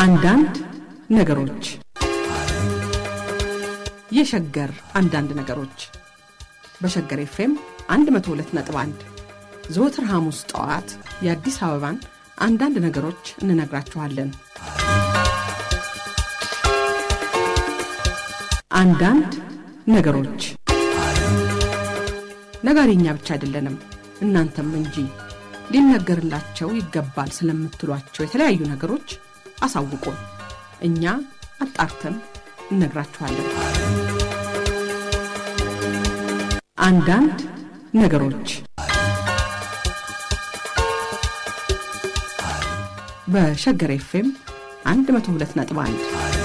አንዳንድ ነገሮች የሸገር አንዳንድ ነገሮች በሸገር ኤፍኤም 102.1 ዘወትር ሐሙስ ጠዋት የአዲስ አበባን አንዳንድ ነገሮች እንነግራችኋለን። አንዳንድ ነገሮች ነጋሪኛ ብቻ አይደለንም፣ እናንተም እንጂ ሊነገርላቸው ይገባል ስለምትሏቸው የተለያዩ ነገሮች አሳውቁን። እኛ አጣርተን እነግራችኋለን። አንዳንድ ነገሮች በሸገር ኤፍኤም 102.1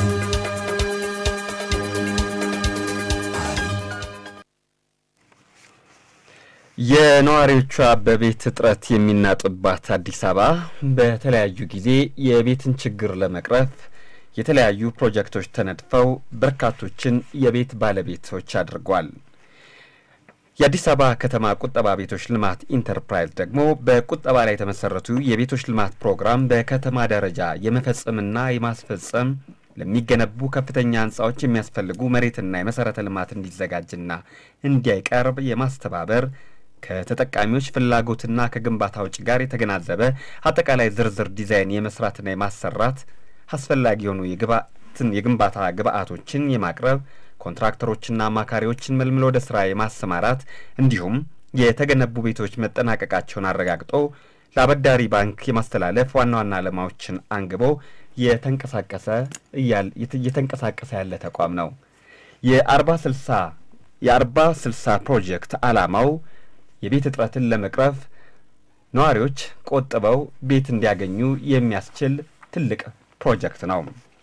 የነዋሪዎቿ በቤት እጥረት የሚናጥባት አዲስ አበባ በተለያዩ ጊዜ የቤትን ችግር ለመቅረፍ የተለያዩ ፕሮጀክቶች ተነድፈው በርካቶችን የቤት ባለቤቶች አድርጓል። የአዲስ አበባ ከተማ ቁጠባ ቤቶች ልማት ኢንተርፕራይዝ ደግሞ በቁጠባ ላይ የተመሰረቱ የቤቶች ልማት ፕሮግራም በከተማ ደረጃ የመፈጸምና የማስፈጸም ለሚገነቡ ከፍተኛ ህንፃዎች የሚያስፈልጉ መሬትና የመሰረተ ልማት እንዲዘጋጅና እንዲያይቀርብ የማስተባበር ከተጠቃሚዎች ፍላጎትና ከግንባታ ውጭ ጋር የተገናዘበ አጠቃላይ ዝርዝር ዲዛይን የመስራትና የማሰራት አስፈላጊ የሆኑ የግንባታ ግብአቶችን የማቅረብ ኮንትራክተሮችና አማካሪዎችን መልምሎ ወደ ስራ የማሰማራት እንዲሁም የተገነቡ ቤቶች መጠናቀቃቸውን አረጋግጦ ለአበዳሪ ባንክ የማስተላለፍ ዋና ዋና ዓላማዎችን አንግቦ የተንቀሳቀሰ እየተንቀሳቀሰ ያለ ተቋም ነው። የአርባ ስልሳ የአርባ ስልሳ ፕሮጀክት ዓላማው የቤት እጥረትን ለመቅረፍ ነዋሪዎች ቆጥበው ቤት እንዲያገኙ የሚያስችል ትልቅ ፕሮጀክት ነው።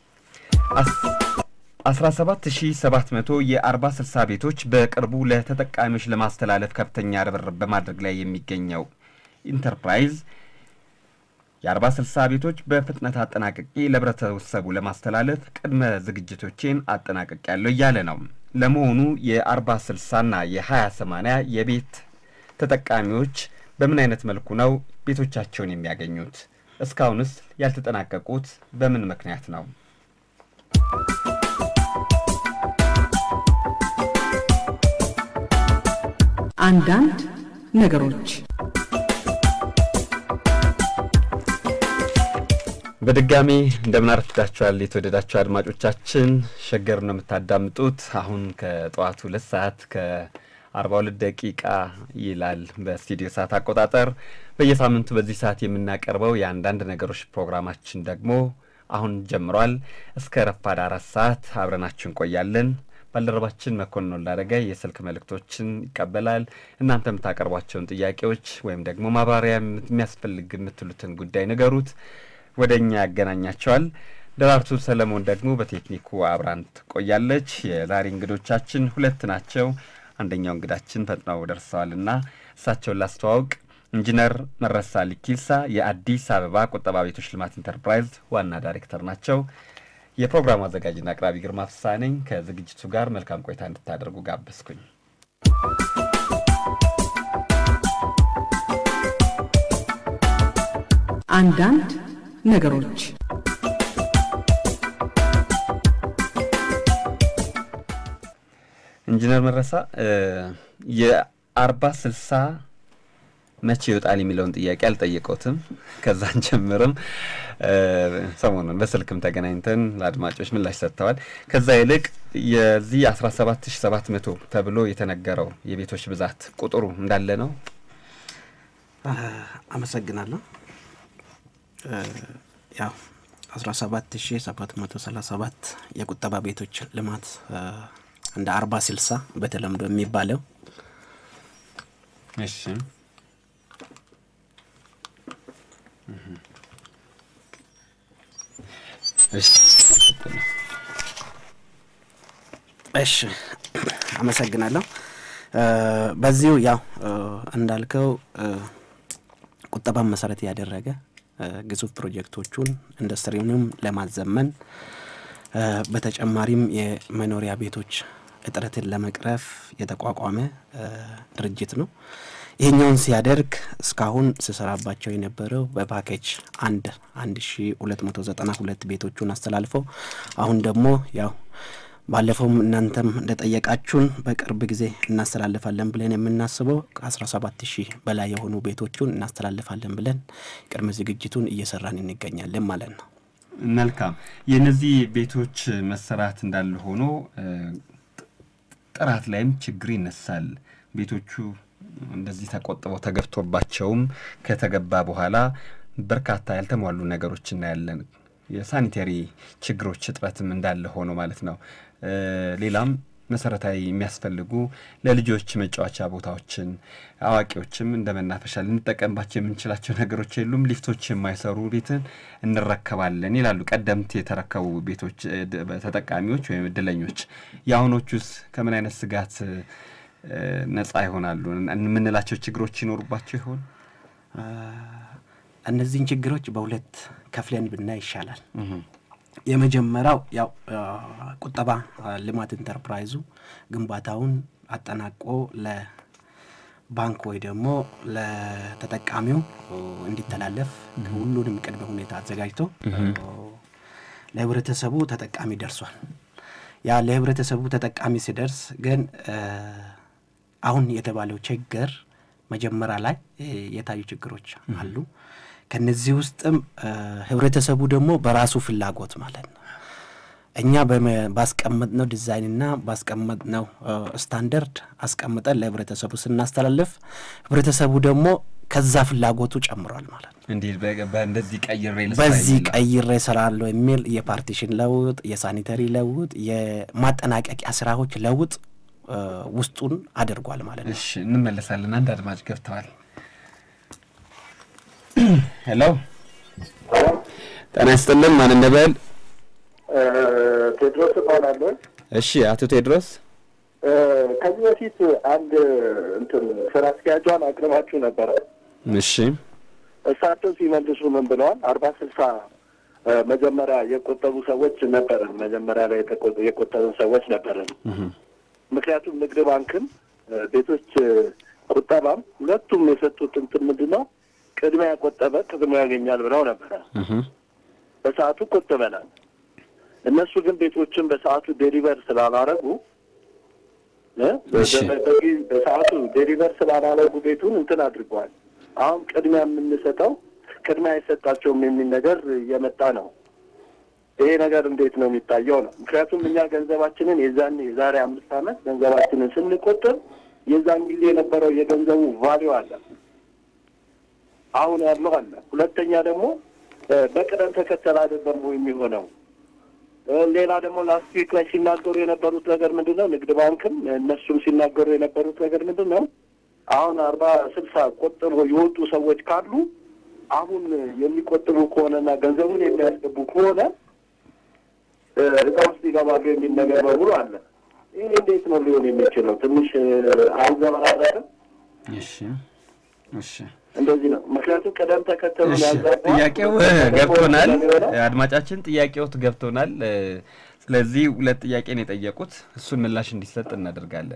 17700 የአርባ ስልሳ ቤቶች በቅርቡ ለተጠቃሚዎች ለማስተላለፍ ከፍተኛ ርብርብ በማድረግ ላይ የሚገኘው ኢንተርፕራይዝ የአርባ ስልሳ ቤቶች በፍጥነት አጠናቅቄ ለህብረተሰቡ ለማስተላለፍ ቅድመ ዝግጅቶቼን አጠናቅቅ ያለው እያለ ነው። ለመሆኑ የአርባ ስልሳና የሀያ ሰማንያ የቤት ተጠቃሚዎች በምን አይነት መልኩ ነው ቤቶቻቸውን የሚያገኙት? እስካሁንስ ያልተጠናቀቁት በምን ምክንያት ነው? አንዳንድ ነገሮች በድጋሚ እንደምን አረፍዳችኋል የተወደዳችሁ አድማጮቻችን። ሸገር ነው የምታዳምጡት። አሁን ከጠዋቱ ሁለት ሰዓት ከአርባ ሁለት ደቂቃ ይላል በስቱዲዮ ሰዓት አቆጣጠር። በየሳምንቱ በዚህ ሰዓት የምናቀርበው የአንዳንድ ነገሮች ፕሮግራማችን ደግሞ አሁን ጀምሯል። እስከ ረፋድ አራት ሰዓት አብረናችሁ እንቆያለን። ባልደረባችን መኮንን ወላደገ የስልክ መልእክቶችን ይቀበላል። እናንተ የምታቀርቧቸውን ጥያቄዎች ወይም ደግሞ ማብራሪያ የሚያስፈልግ የምትሉትን ጉዳይ ንገሩት፣ ወደ እኛ ያገናኛቸዋል። ደራርቱ ሰለሞን ደግሞ በቴክኒኩ አብራን ትቆያለች። የዛሬ እንግዶቻችን ሁለት ናቸው። አንደኛው እንግዳችን ፈጥነው ደርሰዋልና እሳቸውን ላስተዋውቅ። ኢንጂነር መረሳ ሊኪልሳ የአዲስ አበባ ቁጠባ ቤቶች ልማት ኢንተርፕራይዝ ዋና ዳይሬክተር ናቸው። የፕሮግራሙ አዘጋጅና አቅራቢ ግርማ ፍስሐ ነኝ። ከዝግጅቱ ጋር መልካም ቆይታ እንድታደርጉ ጋበዝኩኝ። አንዳንድ ነገሮች ኢንጂነር መረሳ የአርባ ስልሳ መቼ ይወጣል የሚለውን ጥያቄ አልጠየቀውትም። ከዛን ጀምርም ሰሞኑን በስልክም ተገናኝተን ለአድማጮች ምላሽ ሰጥተዋል። ከዛ ይልቅ የዚህ 17700 ተብሎ የተነገረው የቤቶች ብዛት ቁጥሩ እንዳለ ነው። አመሰግናለሁ። ያው 17737 የቁጠባ ቤቶች ልማት እንደ አርባ ስልሳ በተለምዶ የሚባለው እሺ እሺ አመሰግናለሁ። በዚሁ ያው እንዳልከው ቁጠባን መሰረት ያደረገ ግዙፍ ፕሮጀክቶቹን ኢንዱስትሪውንም ለማዘመን በተጨማሪም የመኖሪያ ቤቶች እጥረትን ለመቅረፍ የተቋቋመ ድርጅት ነው። ይሄኛውን ሲያደርግ እስካሁን ስሰራባቸው የነበረው በፓኬጅ አንድ አንድ ሺ ሁለት መቶ ዘጠና ሁለት ቤቶቹን አስተላልፈው አሁን ደግሞ ያው ባለፈውም እናንተም እንደጠየቃችሁን በቅርብ ጊዜ እናስተላልፋለን ብለን የምናስበው ከአስራ ሰባት ሺህ በላይ የሆኑ ቤቶቹን እናስተላልፋለን ብለን ቅድመ ዝግጅቱን እየሰራን እንገኛለን ማለት ነው። መልካም። የእነዚህ ቤቶች መሰራት እንዳለ ሆኖ ጥራት ላይም ችግር ይነሳል። ቤቶቹ እንደዚህ ተቆጥበው ተገብቶባቸውም ከተገባ በኋላ በርካታ ያልተሟሉ ነገሮች እናያለን። የሳኒቴሪ ችግሮች እጥረትም እንዳለ ሆኖ ማለት ነው። ሌላም መሰረታዊ የሚያስፈልጉ ለልጆች መጫወቻ ቦታዎችን አዋቂዎችም እንደ መናፈሻ ልንጠቀምባቸው የምንችላቸው ነገሮች የሉም። ሊፍቶች የማይሰሩ ቤትን እንረከባለን ይላሉ ቀደምት የተረከቡ ቤቶች ተጠቃሚዎች ወይም እድለኞች። የአሁኖቹስ ከምን አይነት ስጋት ነጻ ይሆናሉ? የምንላቸው ችግሮች ይኖሩባቸው ይሆን? እነዚህን ችግሮች በሁለት ከፍለን ብናይ ይሻላል። የመጀመሪያው ያው ቁጠባ ልማት ኢንተርፕራይዙ ግንባታውን አጠናቆ ለባንክ ወይ ደግሞ ለተጠቃሚው እንዲተላለፍ ሁሉንም ቅድመ ሁኔታ አዘጋጅቶ ለህብረተሰቡ ተጠቃሚ ደርሷል። ያ ለህብረተሰቡ ተጠቃሚ ሲደርስ ግን አሁን የተባለው ችግር መጀመሪያ ላይ የታዩ ችግሮች አሉ። ከነዚህ ውስጥም ህብረተሰቡ ደግሞ በራሱ ፍላጎት ማለት ነው እኛ ባስቀመጥነው ዲዛይንና ባስቀመጥነው ስታንደርድ አስቀምጠን ለህብረተሰቡ ስናስተላልፍ ህብረተሰቡ ደግሞ ከዛ ፍላጎቱ ጨምሯል ማለት ነው። እንዲህ በእንደዚህ ቀይሬ በዚህ ቀይሬ እሰራለሁ የሚል የፓርቲሽን ለውጥ፣ የሳኒተሪ ለውጥ፣ የማጠናቀቂያ ስራዎች ለውጥ ውስጡን አድርጓል ማለት ነው። እሺ እንመለሳለን። አንድ አድማጭ ገብተዋል። ሄሎ ጤና ይስጥልን። ማን እንበል? ቴድሮስ እባላለሁ። እሺ አቶ ቴድሮስ ከዚህ በፊት አንድ እንትን ስራ አስኪያጇን አቅርባችሁ ነበረ። እሺ እሳቸው ሲመልሱ ምን ብለዋል? አርባ ስልሳ መጀመሪያ የቆጠቡ ሰዎች ነበረን። መጀመሪያ ላይ የቆጠብን ሰዎች ነበረን። ምክንያቱም ንግድ ባንክም ቤቶች ቁጠባም ሁለቱም የሰጡት እንትን ምንድን ነው ቅድሚያ ያቆጠበ ቅድሚያ ያገኛል ብለው ነበረ። በሰዓቱ ቆጥበናል። እነሱ ግን ቤቶችን በሰዓቱ ዴሊቨር ስላላረጉ በሰዓቱ ዴሊቨር ስላላረጉ ቤቱን እንትን አድርገዋል። አሁን ቅድሚያ የምንሰጠው ቅድሚያ አይሰጣቸውም የሚል ነገር እየመጣ ነው። ይሄ ነገር እንዴት ነው የሚታየው ነው? ምክንያቱም እኛ ገንዘባችንን የዛን የዛሬ አምስት ዓመት ገንዘባችንን ስንቆጥብ የዛን ጊዜ የነበረው የገንዘቡ ቫሊዩ አለ አሁን ያለው አለ። ሁለተኛ ደግሞ በቅደም ተከተል አይደለም የሚሆነው። ሌላ ደግሞ ላስት ዊክ ላይ ሲናገሩ የነበሩት ነገር ምንድን ነው? ንግድ ባንክም እነሱም ሲናገሩ የነበሩት ነገር ምንድን ነው? አሁን አርባ ስልሳ ቆጥቦ የወጡ ሰዎች ካሉ አሁን የሚቆጥቡ ከሆነና ገንዘቡን የሚያስገቡ ከሆነ እዛ ውስጥ ይገባሉ የሚል ነገር በሙሉ አለ። ይህ እንዴት ነው ሊሆን የሚችለው? ትንሽ አይዘበራረቅም? እሺ እሺ እንደዚህ ነው። ምክንያቱም ቅደም ተከተሉ ጥያቄው ገብቶናል። አድማጫችን ጥያቄዎት ገብቶናል። ስለዚህ ሁለት ጥያቄ ነው የጠየቁት። እሱን ምላሽ እንዲሰጥ እናደርጋለን።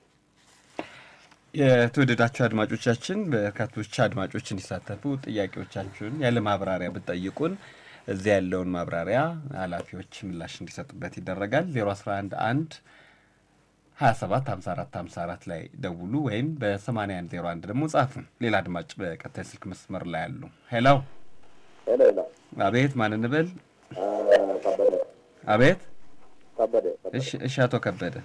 የተወደዳችሁ አድማጮቻችን፣ በርካቶች አድማጮች እንዲሳተፉ ጥያቄዎቻችሁን ያለ ማብራሪያ ብትጠይቁን እዚያ ያለውን ማብራሪያ ኃላፊዎች ምላሽ እንዲሰጡበት ይደረጋል። ዜሮ አስራ አንድ አንድ ሀያ ሰባት ሀምሳ አራት ሀምሳ አራት ላይ ደውሉ ወይም በሰማንያ አንድ ዜሮ አንድ ደግሞ ጻፉ። ሌላ አድማጭ በቀጣይ ስልክ መስመር ላይ አሉ። ሄሎ ሄሎ፣ አቤት፣ ማን እንበል? ከበደ አቤት። ከበደ። እሺ፣ እሺ፣ አቶ ከበደ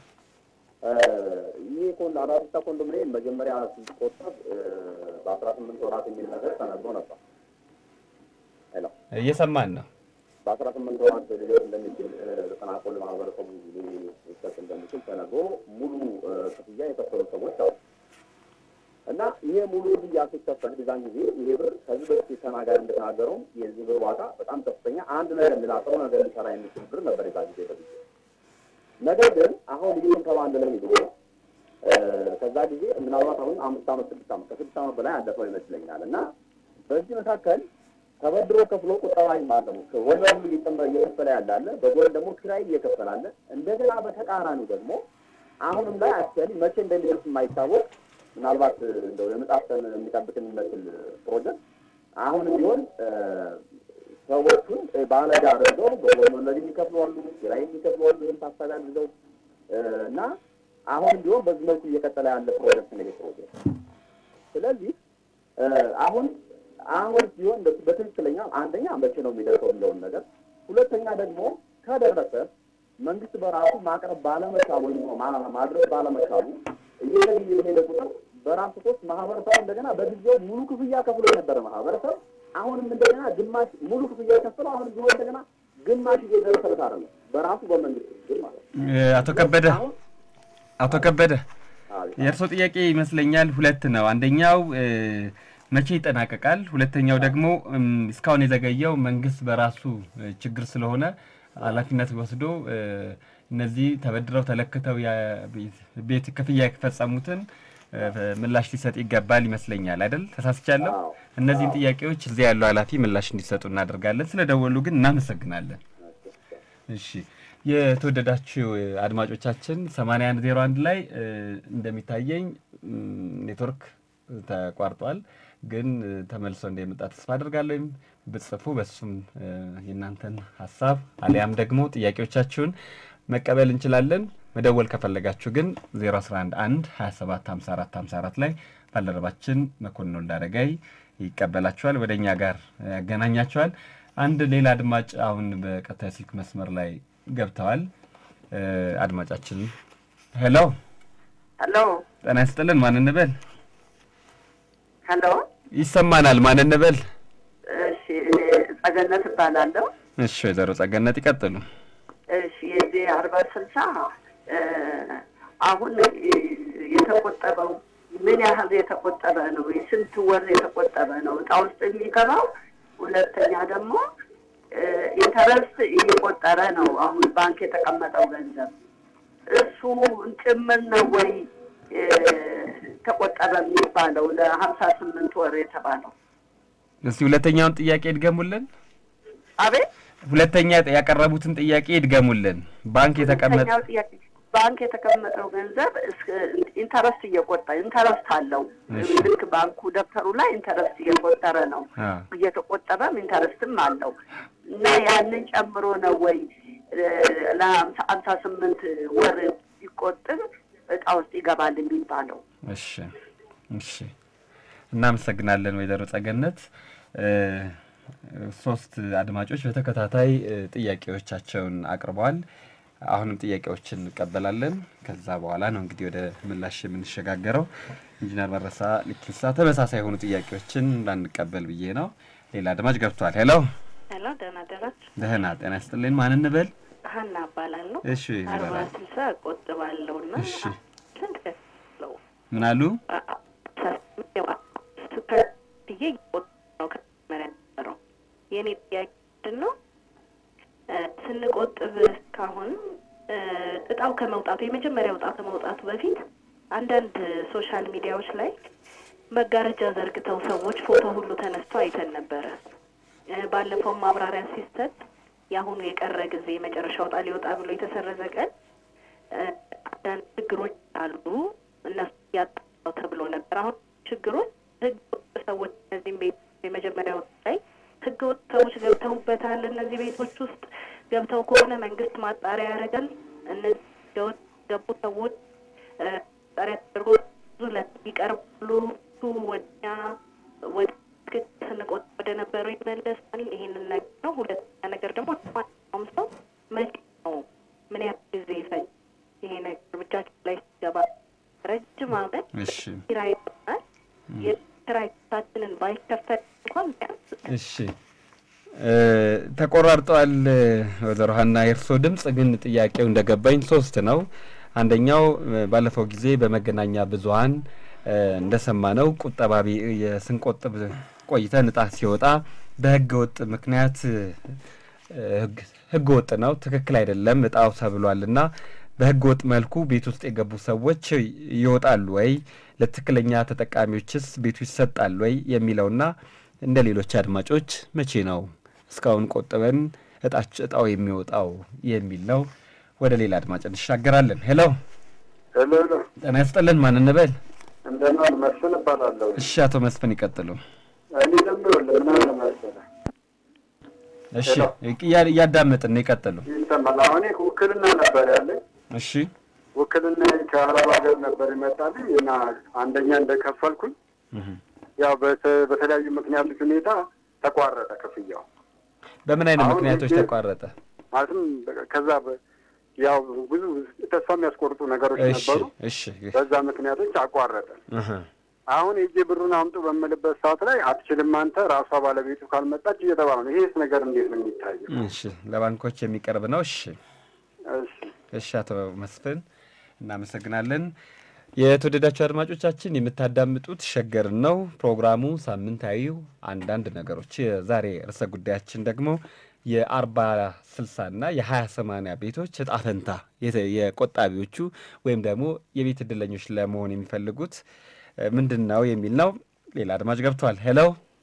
ይህ ኮን አዳዲስ ኮንዶሚኒየም መጀመሪያ ሲቆጠብ በአስራ ስምንት ወራት የሚል ነገር ተነግሮ ነበር። ሄሎ፣ እየሰማን ነው። በአስራ ስምንት ወራት ሊሆን እንደሚችል ተጠናቆ ለማህበረሰቡ ሊሰጥ እንደሚችል ተነግሮ ሙሉ ክፍያ የከፈሉ ሰዎች አሉ እና ይሄ ሙሉ ክፍያ ሲከፈል በዛን ጊዜ ይሄ ብር ከዚህ በፊት ተናጋሪ እንደተናገረው የዚህ ብር ዋጋ በጣም ከፍተኛ አንድ ነገር ሌላ ጥሩ ነገር ሊሰራ የሚችል ብር ነበር የዛ ጊዜ በጊዜ ነገር ግን አሁን ልዩን ከባንድ ላይ ሄዶ ከዛ ጊዜ ምናልባት አሁን አምስት ዓመት ስድስት ዓመት ከስድስት ዓመት በላይ አለፈው ይመስለኛል እና በዚህ መካከል ተበድሮ ከፍሎ ቁጠባ ማለሙ ወለዱ እየከፈለ ያላለ በጎን ደግሞ ኪራይ እየከፈላለ እንደገና በተቃራኒ ደግሞ አሁንም ላይ አክቹዋሊ መቼ እንደሚደርስ የማይታወቅ ምናልባት እንደው የምጣፍተን የሚጠብቅን የሚመስል ፕሮጀክት አሁንም ቢሆን ሰዎቹን ባለዕዳ አድርገው በጎን ወለድ የሚከፍሉ አሉ፣ ኪራይ የሚከፍሉ አሉ። ይህን ታሳቢ አድርገው እና አሁንም ቢሆን በዚህ መልኩ እየቀጠለ ያለ ፕሮጀክት ነው ፕሮጀክት። ስለዚህ አሁን አሁን ሲሆን በትክክለኛ አንደኛ መቼ ነው የሚደርሰው የሚለውን ነገር፣ ሁለተኛ ደግሞ ከደረሰ መንግስት በራሱ ማቅረብ ባለመቻሉ ወይም ማድረስ ባለመቻሉ እየሄደ የሄደ ቁጥር በራሱ ሶስት ማህበረሰቡ እንደገና በጊዜው ሙሉ ክፍያ ከፍሎ የነበረ ማህበረሰብ አሁንም እንደገና ግማሽ ሙሉ ክፍያ የከፈለው አሁንም ቢሆን እንደገና ግማሽ እየደረሰበት አይደለም በራሱ በመንግስት ግን ማለት ነው። አቶ ከበደ አቶ ከበደ የእርስዎ ጥያቄ ይመስለኛል ሁለት ነው። አንደኛው መቼ ይጠናቀቃል? ሁለተኛው ደግሞ እስካሁን የዘገየው መንግስት በራሱ ችግር ስለሆነ ኃላፊነት ወስዶ እነዚህ ተበድረው ተለክተው ቤት ክፍያ የፈጸሙትን ምላሽ ሊሰጥ ይገባል ይመስለኛል። አይደል? ተሳስቻለሁ? እነዚህን ጥያቄዎች እዚያ ያለው ኃላፊ ምላሽ እንዲሰጡ እናደርጋለን። ስለደወሉ ግን እናመሰግናለን። እሺ የተወደዳችሁ አድማጮቻችን 8101 ላይ እንደሚታየኝ ኔትወርክ ተቋርጧል፣ ግን ተመልሶ እንደሚመጣ ተስፋ አድርጋለሁ። ወይም ብጽፉ በሱም የእናንተን ሀሳብ አሊያም ደግሞ ጥያቄዎቻችሁን መቀበል እንችላለን። መደወል ከፈለጋችሁ ግን 011 1 27 54 54 ላይ ባልደረባችን መኮንን ወልዳረጋይ ይቀበላችኋል፣ ወደ እኛ ጋር ያገናኛችኋል። አንድ ሌላ አድማጭ አሁን በቀጥታ ስልክ መስመር ላይ ገብተዋል። አድማጫችን ሄሎ ሄሎ፣ ጤና ይስጥልን። ማን እንበል? ሄሎ፣ ይሰማናል። ማን እንበል? እሺ፣ ጸገነት እባላለሁ። እሺ፣ ወይዘሮ ጸገነት ይቀጥሉ። እሺ፣ የዚህ አርባ ስልሳ አሁን የተቆጠበው ምን ያህል የተቆጠበ ነው? ስንት ወር የተቆጠበ ነው እጣ ውስጥ የሚገባው? ሁለተኛ ደግሞ ኢንተረስት እየቆጠረ ነው አሁን ባንክ የተቀመጠው ገንዘብ እሱ ጭምር ነው ወይ ተቆጠበ የሚባለው ለሀምሳ ስምንት ወር የተባለው? እስቲ ሁለተኛውን ጥያቄ ይድገሙልን። አቤት ሁለተኛ ያቀረቡትን ጥያቄ ይድገሙልን። ባንክ የተቀመጠ ሁለተኛው ጥያቄ ባንክ የተቀመጠው ገንዘብ ኢንተረስት እየቆጠ ኢንተረስት አለው። ልክ ባንኩ ደብተሩ ላይ ኢንተረስት እየቆጠረ ነው። እየተቆጠበም ኢንተረስትም አለው እና ያንን ጨምሮ ነው ወይ ለሀምሳ ስምንት ወር ሲቆጥብ እጣ ውስጥ ይገባል የሚባለው? እሺ፣ እሺ፣ እናመሰግናለን ወይዘሮ ጸገነት። ሶስት አድማጮች በተከታታይ ጥያቄዎቻቸውን አቅርበዋል። አሁንም ጥያቄዎችን እንቀበላለን። ከዛ በኋላ ነው እንግዲህ ወደ ምላሽ የምንሸጋገረው። ኢንጂነር መረሳ ልኪሳ ተመሳሳይ የሆኑ ጥያቄዎችን እንዳንቀበል ብዬ ነው። ሌላ አድማጭ ገብቷል። ሄሎ ሄሎ፣ ደህና ደራችሁ? ደህና ጤና ይስጥልኝ። ማን እንበል? ሀና እባላለሁ። እሺ አርባ ይበላል። ስልሳ እቆጥባለሁ እና እሺ ስንት ከፍለው ምን አሉ? ብዬ እየቆጠብኩ ነው ከመጀመሪያ ነበረው። የእኔ ጥያቄ ምንድን ነው ስንቆጥብ እስካሁን እጣው ከመውጣቱ የመጀመሪያው እጣው ከመውጣቱ በፊት አንዳንድ ሶሻል ሚዲያዎች ላይ መጋረጃ ዘርግተው ሰዎች ፎቶ ሁሉ ተነስቶ አይተን ነበረ። ባለፈው ማብራሪያ ሲሰጥ የአሁኑ የቀረ ጊዜ የመጨረሻው እጣ ሊወጣ ብሎ የተሰረዘ ቀን አንዳንድ ችግሮች አሉ እነሱ ያጣው ተብሎ ነበር። አሁን ችግሮች ህገ ወጥ ሰዎች እነዚህም ቤት የመጀመሪያው ላይ ህገ ወጥ ሰዎች ገብተውበታል። እነዚህ ቤቶች ውስጥ ገብተው ከሆነ መንግስት ማጣሪያ ያደርጋል። እነዚህ ህገወጥ ገቡ ሰዎች ማጣሪያ ተደርጎ ብዙ ይቀርባሉ። እሱ ወደኛ ወደ ትክክል ስንቆጥ ወደ ነበረው ይመለሳል። ይሄንን ነገር ነው። ሁለተኛ ነገር ደግሞ ማንኛውም ሰው መቼ ነው ምን ያህል ጊዜ ይፈጅ ይሄ ነገር ብቻችን ላይ ሲገባ ረጅም አመት እሺ ኪራይ ይሆናል። የኪራይ ክሳችንን ባይከፈል እንኳን ቢያንስ እሺ እ ተቆራርጠዋል ወይዘሮ ሀና የእርስዎ ድምጽ ግን ጥያቄው እንደገባኝ ሶስት ነው። አንደኛው እ ባለፈው ጊዜ በመገናኛ ብዙኃን እ እንደሰማነው ቁጠባ ቤ- የስንቆጥብ ቆይተን እጣ ሲወጣ በህገ ወጥ ምክንያት እ ህግ- ህገ ወጥ ነው፣ ትክክል አይደለም እጣው ተብሏል እና በህገ ወጥ መልኩ ቤት ውስጥ የገቡ ሰዎች ይወጣሉ ወይ፣ ለትክክለኛ ተጠቃሚዎችስ ቤቱ ይሰጣል ወይ የሚለውና እንደ ሌሎች አድማጮች መቼ ነው እስካሁን ቆጥበን እጣች እጣው የሚወጣው የሚል ነው። ወደ ሌላ አድማጭ እንሻገራለን። ሄሎ ሄሎ ሄሎ፣ ጤና ይስጥልን። ማን እንበል? እንደምን መስፍን እባላለሁ። እሺ፣ አቶ መስፍን ይቀጥሉ። እኔ ደግሞ ለምን አለ መሰለህ እሺ፣ እያ- እያዳመጥን ነው፣ ይቀጥሉ። ይሰማል። አሁን እኔ ውክልና ነበር ያለኝ። እሺ፣ ውክልና ከአረብ ሀገር ነበር ይመጣልኝ እና አንደኛ እንደከፈልኩኝ እህ። ያው በተ- በተለያዩ ምክንያቶች ሁኔታ ተቋረጠ ክፍያው። በምን አይነት አሁን ምክንያቶች ጊዜ- ተቋረጠ? ማለትም በ- ከዛ በ- ያው ብዙ ተስፋ የሚያስቆርጡ ነገሮች እሺ፣ ነበሩ። እሺ፣ በዛ ምክንያቶች አቋረጠ። እህ። አሁን የእጄ ብሩን አምጡ በምልበት ሰዓት ላይ አትችልም አንተ ራሷ ባለቤቱ ካልመጣች እየተባለ ነው። ይሄስ ነገር እንዴት ነው የሚታየው? እሺ፣ ለባንኮች የሚቀርብ ነው። እሺ፣ እሺ እሺ፣ አቶ መስፍን እናመሰግናለን። የተወደዳችሁ አድማጮቻችን የምታዳምጡት ሸገርን ነው። ፕሮግራሙ ሳምንታዊው አንዳንድ ነገሮች። የዛሬ ርዕሰ ጉዳያችን ደግሞ የአርባ ስልሳና የሀያ ሰማንያ ቤቶች እጣ ፈንታ የተ- የቆጣቢዎቹ ወይም ደግሞ የቤት እድለኞች ለመሆን የሚፈልጉት እ፣ ምንድን ነው የሚል ነው። ሌላ አድማጭ ገብቷል። ሄሎ፣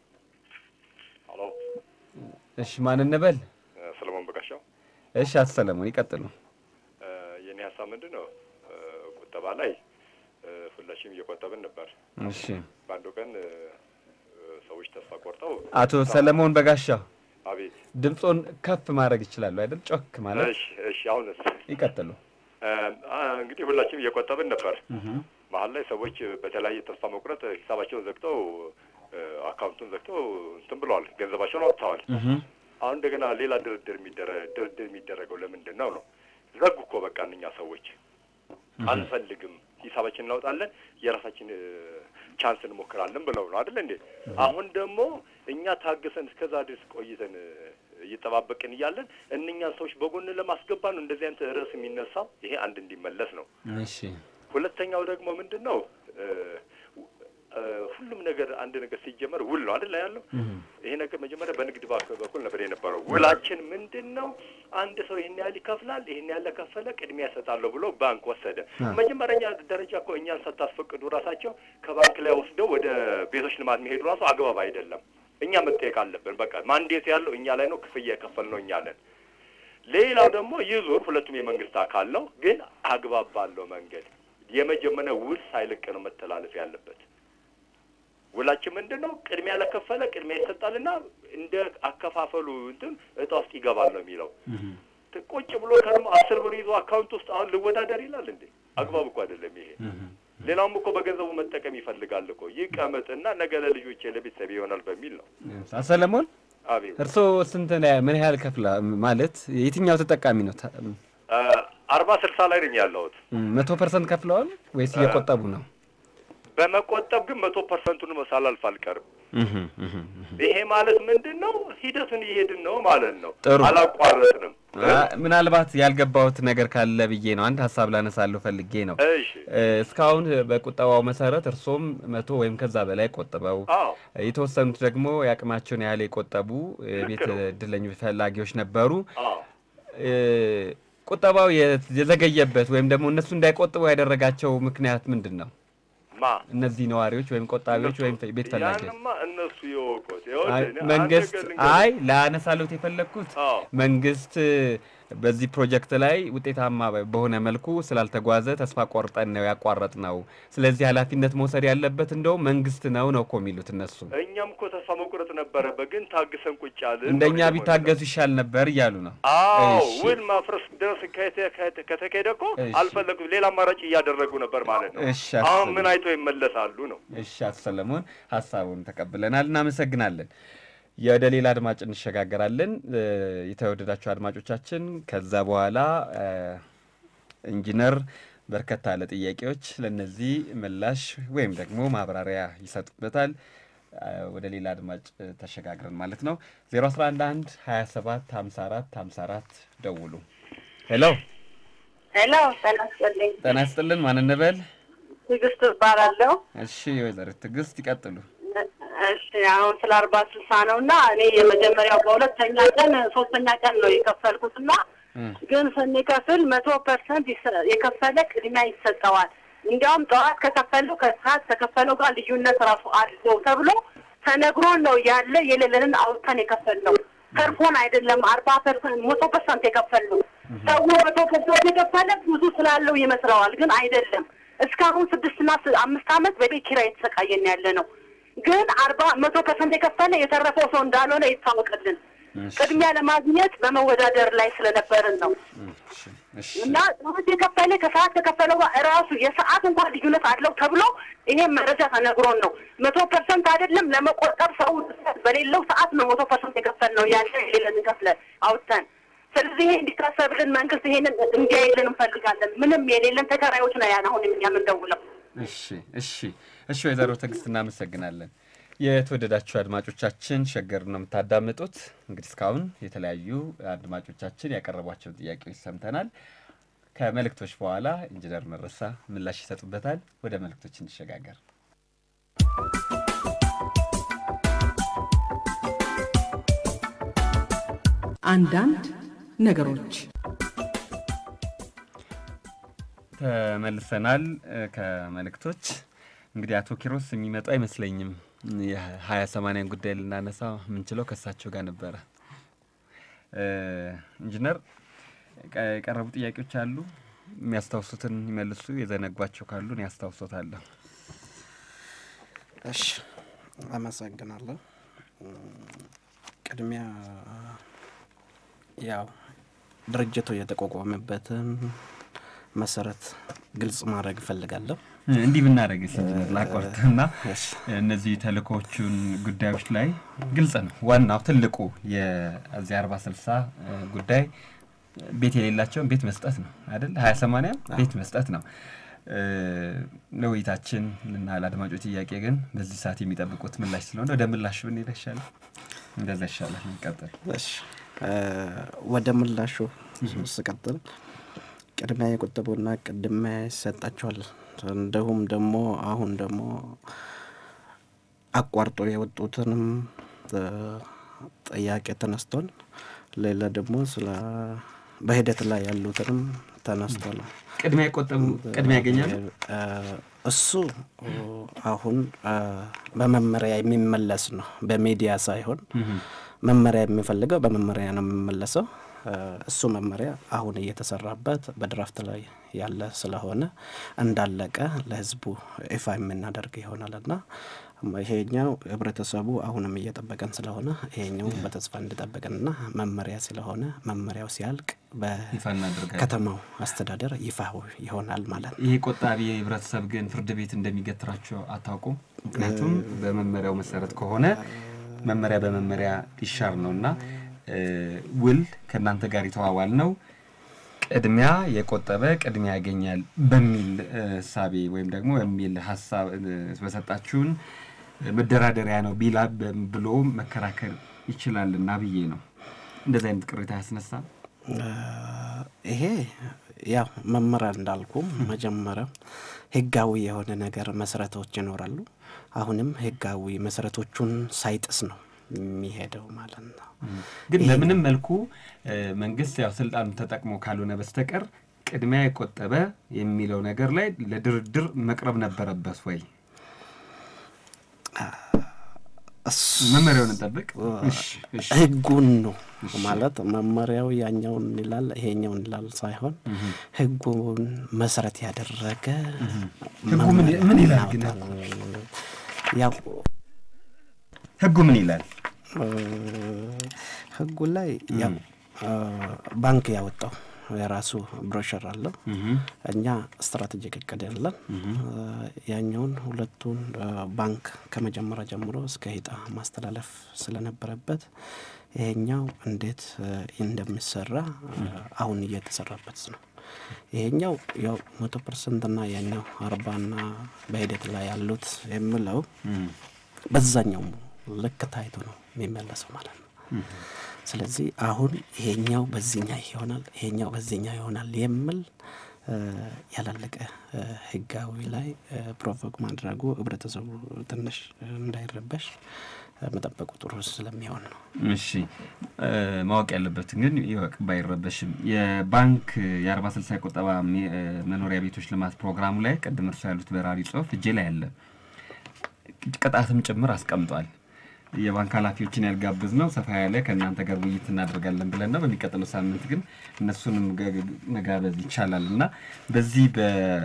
ሄሎ እሺ፣ ማን እንበል? ሰለሞን በጋሻው። እሺ፣ አቶ ሰለሞን ይቀጥሉ። እ፣ የኔ ሀሳብ ምንድን ነው? እ፣ ቁጠባ ላይ እ፣ ሁላችንም እየቆጠብን ነበር። እሺ፣ በአንዱ ቀን እ፣ እ፣ ሰዎች ተስፋ ቆርጠው አቶ ሰለሞን በጋሻው አቤት። ድምፆን ከፍ ማድረግ ይችላሉ አይደል? ጮክ ማለት እሺ እሺ። አሁንስ ይቀጥሉ። እ፣ አ፣ እንግዲህ ሁላችንም እየቆጠብን ነበር። መሀል ላይ ሰዎች በተለያየ ተስፋ መቁረጥ ሂሳባቸውን ዘግተው እ፣ አካውንቱን ዘግተው እንትን ብለዋል፣ ገንዘባቸውን አውጥተዋል። አሁን እንደገና ሌላ ድርድር የሚደረ- ድርድር የሚደረገው ለምንድን ነው ነው? ዘጉ እኮ በቃ እነኛ ሰዎች አንፈልግም፣ ሂሳባችን እናውጣለን፣ የራሳችን እ፣ ቻንስ እንሞክራለን ብለው ነው አይደል እንዴ? አሁን ደግሞ እኛ ታግሰን እስከዛ ድረስ ቆይተን እ፣ እየጠባበቅን እያለን እነኛን ሰዎች በጎን ለማስገባ ነው እንደዚህ አይነት ርዕስ የሚነሳው። ይሄ አንድ እንዲመለስ ነው። እሺ ሁለተኛው ደግሞ ምንድን ነው እ፣ እ፣ ሁሉም ነገር አንድ ነገር ሲጀመር ውል ነው አይደል ያለው። ይሄ ነገር መጀመሪያ በንግድ ባንክ በኩል ነበር የነበረው። ውላችን ምንድን ነው? አንድ ሰው ይህን ያህል ይከፍላል፣ ይህን ያህል ከፈለ ቅድሚያ እሰጣለሁ ብሎ ባንክ ወሰደ። መጀመሪያ ደረጃ እኮ እኛን ሳታስፈቅዱ ራሳቸው ከባንክ ላይ ወስደው ወደ ቤቶች ልማት መሄዱ ራሱ አግባብ አይደለም። እኛ መጠየቅ አለብን። በቃ ማንዴት ያለው እኛ ላይ ነው፣ ክፍያ የከፈልነው እኛ ነን። ሌላው ደግሞ ይህ ዙር ሁለቱም የመንግስት አካል ነው፣ ግን አግባብ ባለው መንገድ የመጀመሪያ ውል ሳይለቅ ነው መተላለፍ ያለበት። ውላችን ምንድን ነው? ቅድሚያ ለከፈለ ቅድሚያ ይሰጣልና እንደ አከፋፈሉ እንትን እጣ ውስጥ ይገባል ነው የሚለው። ቁጭ ብሎ ከርሞ አስር ብር ይዞ አካውንት ውስጥ አሁን ልወዳደር ይላል እንዴ? አግባብ እኮ አይደለም ይሄ። ሌላውም እኮ በገንዘቡ መጠቀም ይፈልጋል እኮ ይቀመጥና ነገ ለልጆቼ ለቤተሰብ ይሆናል በሚል ነው። አቶ ሰለሞን አቤት እርስዎ ስንት ነው- ምን ያህል ከፍላ ማለት የትኛው ተጠቃሚ ነው? ታ- አርባ ስልሳ ላይ ነኝ ያለሁት። መቶ ፐርሰንት ከፍለዋል ወይስ እየቆጠቡ ነው? በመቆጠብ ግን መቶ ፐርሰንቱን ሳላልፍ አልቀርም። ይሄ ማለት ምንድን ነው? ሂደቱን እየሄድን ነው ማለት ነው። ጥሩ። አላቋረጥንም። አ- ምናልባት ያልገባሁት ነገር ካለ ብዬ ነው። አንድ ሀሳብ ላነሳለሁ ፈልጌ ነው። እሺ እ፣ እስካሁን በቁጠባው መሰረት እርሶም መቶ ወይም ከዛ በላይ ቆጥበው አዎ የተወሰኑት ደግሞ የአቅማቸውን ያህል የቆጠቡ የቤት ነው። እድለኞች ፈላጊዎች ነበሩ። አዎ እ፣ ቁጠባው የ- የዘገየበት ወይም ደግሞ እነሱ እንዳይቆጥቡ ያደረጋቸው ምክንያት ምንድን ነው? ማ እነዚህ ነዋሪዎች ወይም ቆጣቢዎች ወይም ቤት ፈላጊዎች ያንማ እነሱ የወቁት አይ፣ ይኸውልህ፣ እኔ አንድ መንግስት ነገር ልንገርህ። አይ ላነሳሉት የፈለግኩት አዎ መንግስት በዚህ ፕሮጀክት ላይ ውጤታማ በሆነ መልኩ ስላልተጓዘ ተስፋ ቆርጠን ነው ያቋረጥ ነው። ስለዚህ ኃላፊነት መውሰድ ያለበት እንደውም መንግስት ነው ነው እኮ የሚሉት እነሱ። እኛም እኮ ተስፋ መቁረጥ ነበረበት፣ ግን ታግሰን ቁጭ አልን። እንደኛ ነው ቢታገሱ ይሻል ነበር እያሉ ነው። አዎ እሺ። ውል ማፍረስ ድረስ ከተ- ከተ- ከተካሄደ እኮ እሺ። አልፈለጉም። ሌላ አማራጭ እያደረጉ ነበር ማለት ነው። እሺ፣ አሁን አስብ- ምን አይተው ይመለሳሉ ነው። እሺ አቶ ሰለሞን ሀሳቡን ተቀብለናል፣ እናመሰግናለን። ወደ ሌላ አድማጭ እንሸጋገራለን። እ፣ የተወደዳችሁ አድማጮቻችን ከዛ በኋላ እ፣ ኢንጂነር በርከት ያለ ጥያቄዎች ለእነዚህ ምላሽ ወይም ደግሞ ማብራሪያ ይሰጡበታል። እ፣ ወደ ሌላ አድማጭ እ፣ ተሸጋግረን ማለት ነው 011 27 54 54 ደውሉ። ሄሎ ሄሎ ጤና ይስጥልኝ። ጤና ይስጥልን። ማን እንበል? ትዕግስት እባላለሁ። እሺ ወይዘሪት ትዕግስት ይቀጥሉ። እሺ አሁን ስለ አርባ ስልሳ ነው እና እኔ የመጀመሪያው በሁለተኛ ቀን ሶስተኛ ቀን ነው የከፈልኩት እና እ፣ ግን ስንከፍል መቶ ፐርሰንት የከፈለ ቅድሚያ ይሰጠዋል። እንዲያውም ጠዋት ከከፈለው ከሰዓት ከከፈለው ጋር ልዩነት ራሱ አለው ተብሎ ተነግሮን ነው ያለ የሌለንን አውጥተን የከፈልነው ተርፎን አይደለም። አርባ ፐርሰንት መቶ ፐርሰንት የከፈልነው ሰው መቶ ፐርሰንት የከፈለ ብዙ ስላለው ይመስለዋል፣ ግን አይደለም። እስካሁን ስድስትና ስ- አምስት ዓመት በቤት ኪራይ የተሰቃየን ያለ ነው። ግን አርባ መቶ ፐርሰንት የከፈለ የተረፈው ሰው እንዳልሆነ ይታወቅልን። ቅድሚያ ለማግኘት በመወዳደር ላይ ስለነበርን ነው እሺ፣ እሺ። እና ጠዋት የከፈለ ከሰዓት ከከፈለው ጋር እራሱ የሰዓት እንኳን ልዩነት አለው ተብሎ ይሄም መረጃ ተነግሮን ነው። መቶ ፐርሰንት አይደለም ለመቆጠብ ሰው በሌለው ሰዓት ነው መቶ ፐርሰንት የከፈል ነው ያለ የሌለን ከፍለ አውጥተን። ስለዚህ ይሄ እንዲታሰብልን መንግስት ይሄንን እንዲያይልን እንፈልጋለን። ምንም የሌለን ተከራዮች ነው ያን አሁን እኛ የምንደውለው። እሺ እሺ እሺ ወይዘሮ ትዕግስት እናመሰግናለን። የተወደዳችሁ አድማጮቻችን ሸገር ነው የምታዳምጡት። እንግዲህ እስካሁን የተለያዩ አድማጮቻችን ያቀረቧቸውን ጥያቄዎች ሰምተናል። ከመልእክቶች በኋላ ኢንጂነር መረሳ ምላሽ ይሰጡበታል። ወደ መልእክቶች እንሸጋገር። አንዳንድ ነገሮች ተመልሰናል እ፣ ከመልእክቶች እንግዲህ አቶ ኪሮስ የሚመጡ አይመስለኝም። የሀያ ሰማንያን ጉዳይ ልናነሳ የምንችለው ከእሳቸው ጋር ነበረ። እ፣ ኢንጂነር ቀ- የቀረቡ ጥያቄዎች አሉ። የሚያስታውሱትን ይመልሱ፣ የዘነጓቸው ካሉን ያስታውሶታለሁ። እሺ አመሰግናለሁ። ቅድሚያ ያው ድርጅቱ የተቋቋመበትን መሰረት ግልጽ ማድረግ እፈልጋለሁ። እንዲህ ብናደረግ ኢንጂነር ላቋርጥና እሺ። እነዚህ ተልእኮዎቹን ጉዳዮች ላይ ግልጽ ነው። ዋናው ትልቁ የዚህ አርባ ስልሳ ጉዳይ ቤት የሌላቸውን ቤት መስጠት ነው አይደል? ሀያ ሰማንያ ቤት መስጠት ነው። እ፣ ለውይይታችን እና ለአድማጮች ጥያቄ ግን በዚህ ሰዓት የሚጠብቁት ምላሽ ስለሆነ ወደ ምላሹ ብንሄድ ይሻላል። እንደዛ ይሻላል። እንቀጥል። እሺ እ፣ ወደ ምላሹ ስቀጥል ቅድሚያ የቁጠቡና ቅድሚያ ይሰጣቸዋል። እንዲሁም ደግሞ አሁን ደግሞ አቋርጦ የወጡትንም እ፣ ጥያቄ ተነስቷል። ሌላ ደግሞ ስለ በሂደት ላይ ያሉትንም ተነስቷል። ቅድሚያ የቆጠቡ ቅድሚያ ያገኛሉ። እ፣ እሱ እ፣ አሁን እ፣ በመመሪያ የሚመለስ ነው፣ በሚዲያ ሳይሆን መመሪያ የሚፈልገው በመመሪያ ነው የሚመለሰው። እ፣ እሱ መመሪያ አሁን እየተሰራበት በድራፍት ላይ ያለ ስለሆነ እንዳለቀ ለሕዝቡ ይፋ የምናደርግ ይሆናልና ይሄኛው ህብረተሰቡ አሁንም እየጠበቀን ስለሆነ ይሄኛው በተስፋ እንዲጠበቅንና መመሪያ ስለሆነ መመሪያው ሲያልቅ ይፋ እናደርጋለን። በከተማው አስተዳደር ይፋ ይሆናል ማለት ነው። ይሄ ቆጣቢ ህብረተሰብ ግን ፍርድ ቤት እንደሚገትራቸው አታውቁም? ምክንያቱም በመመሪያው መሰረት ከሆነ መመሪያ በመመሪያ ይሻር ነው እና እ፣ ውል ከእናንተ ጋር የተዋዋል ነው ቅድሚያ የቆጠበ ቅድሚያ ያገኛል በሚል እ፣ እሳቤ ወይም ደግሞ በሚል ሀሳብ እ፣ በሰጣችሁን መደራደሪያ ነው ቢላ ብሎ መከራከር ይችላልና ብዬ ነው። እንደዚህ አይነት ቅሬታ ያስነሳ ይሄ ያው መመሪያ እንዳልኩም መጀመሪያ ህጋዊ የሆነ ነገር መሰረቶች ይኖራሉ። አሁንም ህጋዊ መሰረቶቹን ሳይጥስ ነው የሚሄደው ማለት ነው። ግን በምንም መልኩ እ፣ መንግስት ያው ስልጣኑ ተጠቅሞ ካልሆነ በስተቀር ቅድሚያ የቆጠበ የሚለው ነገር ላይ ለድርድር መቅረብ ነበረበት ወይ? እሱ መመሪያውን እንጠብቅ። እሺ፣ እሺ። ህጉን ነው ማለት መመሪያው ያኛውን ይላል ይሄኛውን ይላል ሳይሆን ህጉን መሰረት ያደረገ ህጉ ምን ምን ይላል ግን? እናወጣለን። ያው ህጉ ምን ይላል? እ፣ ህጉ ላይ ያው እ፣ ባንክ ያወጣው የራሱ ብሮሸር አለው። እኛ ስትራቴጂክ እቅድ ያለን ያኛውን ሁለቱን እ፣ ባንክ ከመጀመሪያ ጀምሮ እስከ ሂጣ ማስተላለፍ ስለነበረበት ይሄኛው እንዴት እ፣ እንደሚሰራ እ፣ አሁን እየተሰራበት ነው። ይሄኛው ያው መቶ ፐርሰንት ና ያኛው አርባና በሂደት ላይ ያሉት የምለው በዛኛው ልክ ታይቶ ነው የሚመለሰው ማለት ነው። ስለዚህ አሁን ይሄኛው በዚህኛ ይሆናል፣ ይሄኛው በዚህኛ ይሆናል የሚል እ፣ ያላለቀ እ፣ ህጋዊ ላይ እ፣ ፕሮቮክ ማድረጉ ህብረተሰቡ ትንሽ እንዳይረበሽ እ፣ መጠበቁ ጥሩ ስለሚሆን ነው። እሺ እ፣ ማወቅ ያለበትን ግን ይወቅ ባይረበሽም የባንክ የአርባ ስልሳ የቁጠባ ሜ- እ፣ መኖሪያ ቤቶች ልማት ፕሮግራሙ ላይ ቅድም እርሱ ያሉት በራሪ ጽሁፍ እጄ ላይ አለ ቅጣትም ጭምር አስቀምጧል። የባንክ ኃላፊዎችን ያልጋብዝ ነው ሰፋ ያለ ከእናንተ ጋር ውይይት እናደርጋለን ብለን ነው። በሚቀጥለው ሳምንት ግን እነሱንም ገ- መጋበዝ ይቻላል እና በዚህ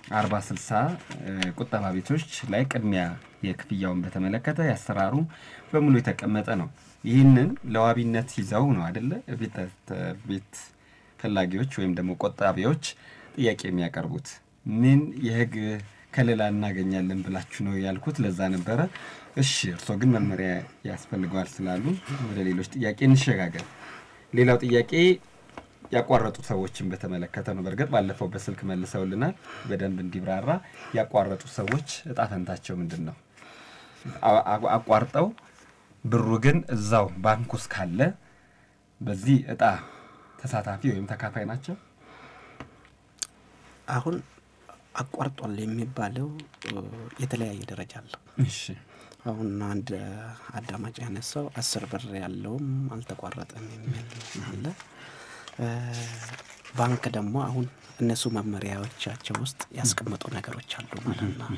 አርባ ስልሳ ቁጠባ ቤቶች ላይ ቅድሚያ የክፍያውን በተመለከተ ያሰራሩ በሙሉ የተቀመጠ ነው። ይህንን ለዋቢነት ይዘው ነው አደለ ቤት ፈላጊዎች ወይም ደግሞ ቆጣቢዎች ጥያቄ የሚያቀርቡት ምን የህግ ከለላ እናገኛለን ብላችሁ ነው ያልኩት። ለዛ ነበረ። እሺ እርስዎ ግን መመሪያ ያስፈልገዋል ስላሉ ወደ ሌሎች ጥያቄ እንሸጋገር። ሌላው ጥያቄ ያቋረጡ ሰዎችን በተመለከተ ነው። በእርግጥ ባለፈው በስልክ መልሰውልናል። በደንብ እንዲብራራ ያቋረጡ ሰዎች እጣ ፈንታቸው ምንድን ነው? አቋርጠው ብሩ ግን እዛው ባንክ ውስጥ ካለ በዚህ እጣ ተሳታፊ ወይም ተካፋይ ናቸው። አሁን አቋርጧል የሚባለው የተለያየ ደረጃ አለው። እሺ አሁን አንድ አዳማጭ ያነሳው አስር ብር ያለውም አልተቋረጠም የሚል አለ። ባንክ ደግሞ አሁን እነሱ መመሪያዎቻቸው ውስጥ ያስቀመጡ ነገሮች አሉ ማለት ነው።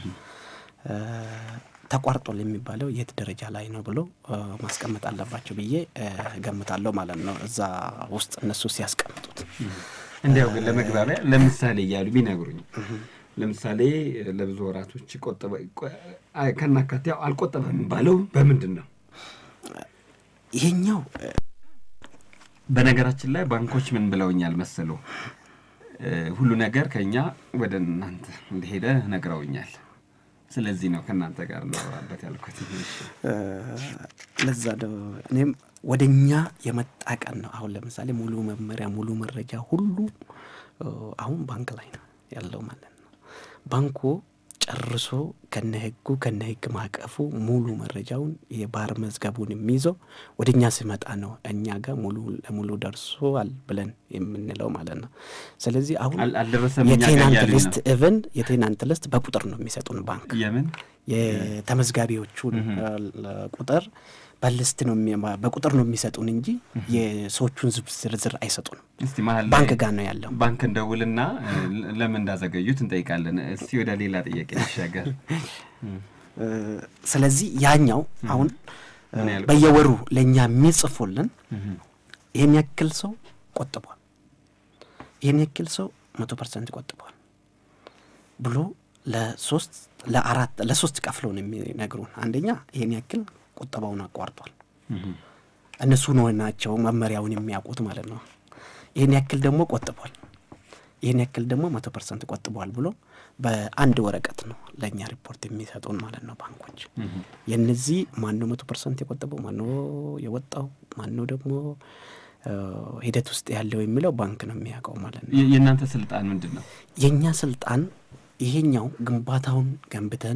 ተቋርጧል የሚባለው የት ደረጃ ላይ ነው ብሎ ማስቀመጥ አለባቸው ብዬ ገምታለሁ ማለት ነው። እዛ ውስጥ እነሱ ሲያስቀምጡት እንዲያው ግን ለመግባቢያ ለምሳሌ እያሉ ቢነግሩኝ ለምሳሌ ለብዙ ወራቶች ቆጠበ ከናካቴው አልቆጠበም ባለው በምንድን ነው? ይሄኛው በነገራችን ላይ ባንኮች ምን ብለውኛል መሰሉ ሁሉ ነገር ከኛ ወደ እናንተ እንደሄደ ነግረውኛል። ስለዚህ ነው ከእናንተ ጋር ለወራበት ያልኩት። ለዛ እኔም ወደ እኛ የመጣ ቀን ነው። አሁን ለምሳሌ ሙሉ መመሪያ ሙሉ መረጃ ሁሉ አሁን ባንክ ላይ ነው ያለው ማለት ነው። ባንኩ ጨርሶ ከነ ህጉ ከነ ህግ ማቀፉ ሙሉ መረጃውን የባህር መዝገቡን የሚይዘው ወደ እኛ ሲመጣ ነው እኛ ጋር ሙሉ ለሙሉ ደርሷል ብለን የምንለው ማለት ነው። ስለዚህ አሁን አልደረሰም የቴናንት ሊስት ኢቨን የቴናንት ሊስት በቁጥር ነው የሚሰጡን ባንክ የምን የተመዝጋቢዎቹን ቁጥር በልስት ነው በቁጥር ነው የሚሰጡን እንጂ የሰዎቹን ዝርዝር አይሰጡንም። እስቲ መሀል ላይ ባንክ ጋር ነው ያለው። ባንክ እንደውልና ለምን እንዳዘገዩት እንጠይቃለን። እስቲ ወደ ሌላ ጥያቄ ይሻገር። ስለዚህ ያኛው አሁን በየወሩ ለእኛ የሚጽፉልን ይህን ያክል ሰው ቆጥቧል፣ ይህን ያክል ሰው መቶ ፐርሰንት ቆጥቧል ብሎ ለሶስት ለአራት ለሶስት ከፍለው ነው የሚነግሩን። አንደኛ ይህን ያክል ቁጠባውን አቋርጧል። እነሱ ነው ናቸው መመሪያውን የሚያውቁት ማለት ነው። ይህን ያክል ደግሞ ቆጥቧል፣ ይህን ያክል ደግሞ መቶ ፐርሰንት ቆጥቧል ብሎ በአንድ ወረቀት ነው ለእኛ ሪፖርት የሚሰጡን ማለት ነው ባንኮች። የነዚህ ማነው መቶ ፐርሰንት የቆጠበው ማነው የወጣው ማነው ደግሞ ሂደት ውስጥ ያለው የሚለው ባንክ ነው የሚያውቀው ማለት ነው። የእናንተ ስልጣን ምንድን ነው? የእኛ ስልጣን ይሄኛው ግንባታውን ገንብተን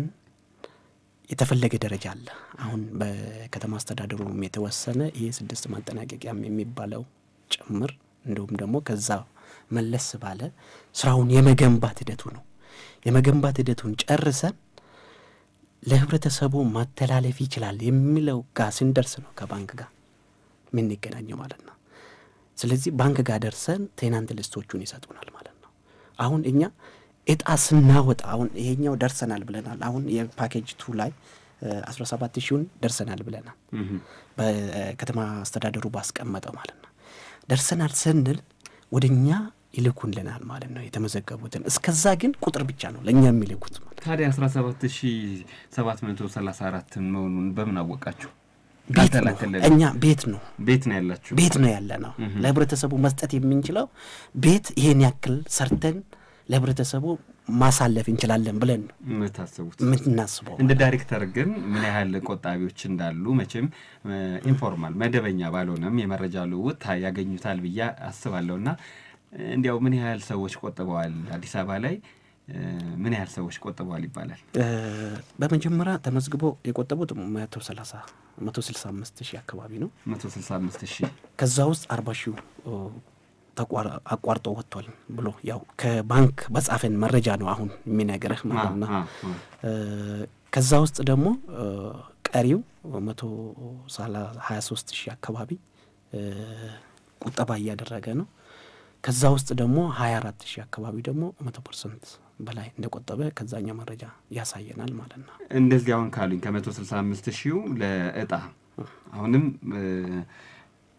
የተፈለገ ደረጃ አለ። አሁን በከተማ አስተዳደሩም የተወሰነ ይሄ ስድስት ማጠናቀቂያም የሚባለው ጭምር እንዲሁም ደግሞ ከዛ መለስ ባለ ስራውን የመገንባት ሂደቱ ነው። የመገንባት ሂደቱን ጨርሰን ለህብረተሰቡ ማተላለፍ ይችላል የሚለው ጋር ስንደርስ ነው ከባንክ ጋር የምንገናኘው ማለት ነው። ስለዚህ ባንክ ጋር ደርሰን ቴናንት ሊስቶቹን ይሰጡናል ማለት ነው። አሁን እኛ እጣ ስናወጣ አሁን ይሄኛው ደርሰናል ብለናል። አሁን የፓኬጅ ቱ ላይ አስራ ሰባት ሺውን ደርሰናል ብለናል። በከተማ አስተዳደሩ ባስቀመጠው ማለት ነው። ደርሰናል ስንል ወደ እኛ ይልኩልናል ማለት ነው የተመዘገቡትን። እስከዛ ግን ቁጥር ብቻ ነው ለእኛ የሚልኩት ማለት ታዲያ አስራ ሰባት ሺ ሰባት መቶ ሰላሳ አራት መሆኑን በምን አወቃችሁ? ቤት ነው አልተላከልንም። እኛ ቤት ነው ቤት ነው ያላችሁ? ቤት ነው ያለ ነው ለህብረተሰቡ መስጠት የምንችለው ቤት ይሄን ያክል ሰርተን ለህብረተሰቡ ማሳለፍ እንችላለን ብለን ነው የምታስቡት? የምናስበው። እንደ ዳይሬክተር ግን ምን ያህል ቆጣቢዎች እንዳሉ መቼም ኢንፎርማል መደበኛ ባልሆነም የመረጃ ልውውጥ ታ- ያገኙታል ብዬ አስባለሁ። እና እንዲያው ምን ያህል ሰዎች ቆጥበዋል አዲስ አበባ ላይ እ፣ ምን ያህል ሰዎች ቆጥበዋል ይባላል? እ፣ በመጀመሪያ ተመዝግቦ የቆጠቡት መቶ ሰላሳ መቶ ስልሳ አምስት ሺህ አካባቢ ነው። መቶ ስልሳ አምስት ሺህ ከዛ ውስጥ አርባ ሺው ተቋር- አቋርጦ ወጥቷል ብሎ ያው ከባንክ በጻፈን መረጃ ነው አሁን የሚነግርህ ማለት ነው። አ- አ- እ፣ ከዛ ውስጥ ደግሞ እ፣ ቀሪው መቶ ሀያ ሶስት ሺህ አካባቢ እ፣ ቁጠባ እያደረገ ነው። ከዛ ውስጥ ደግሞ ሀያ አራት ሺህ አካባቢ ደግሞ መቶ ፐርሰንት በላይ እንደቆጠበ ከዛኛው መረጃ ያሳየናል ማለት ነው። እንደዚህ አሁን ካሉኝ ከመቶ ስልሳ አምስት ሺው ለእጣ አሁንም እ፣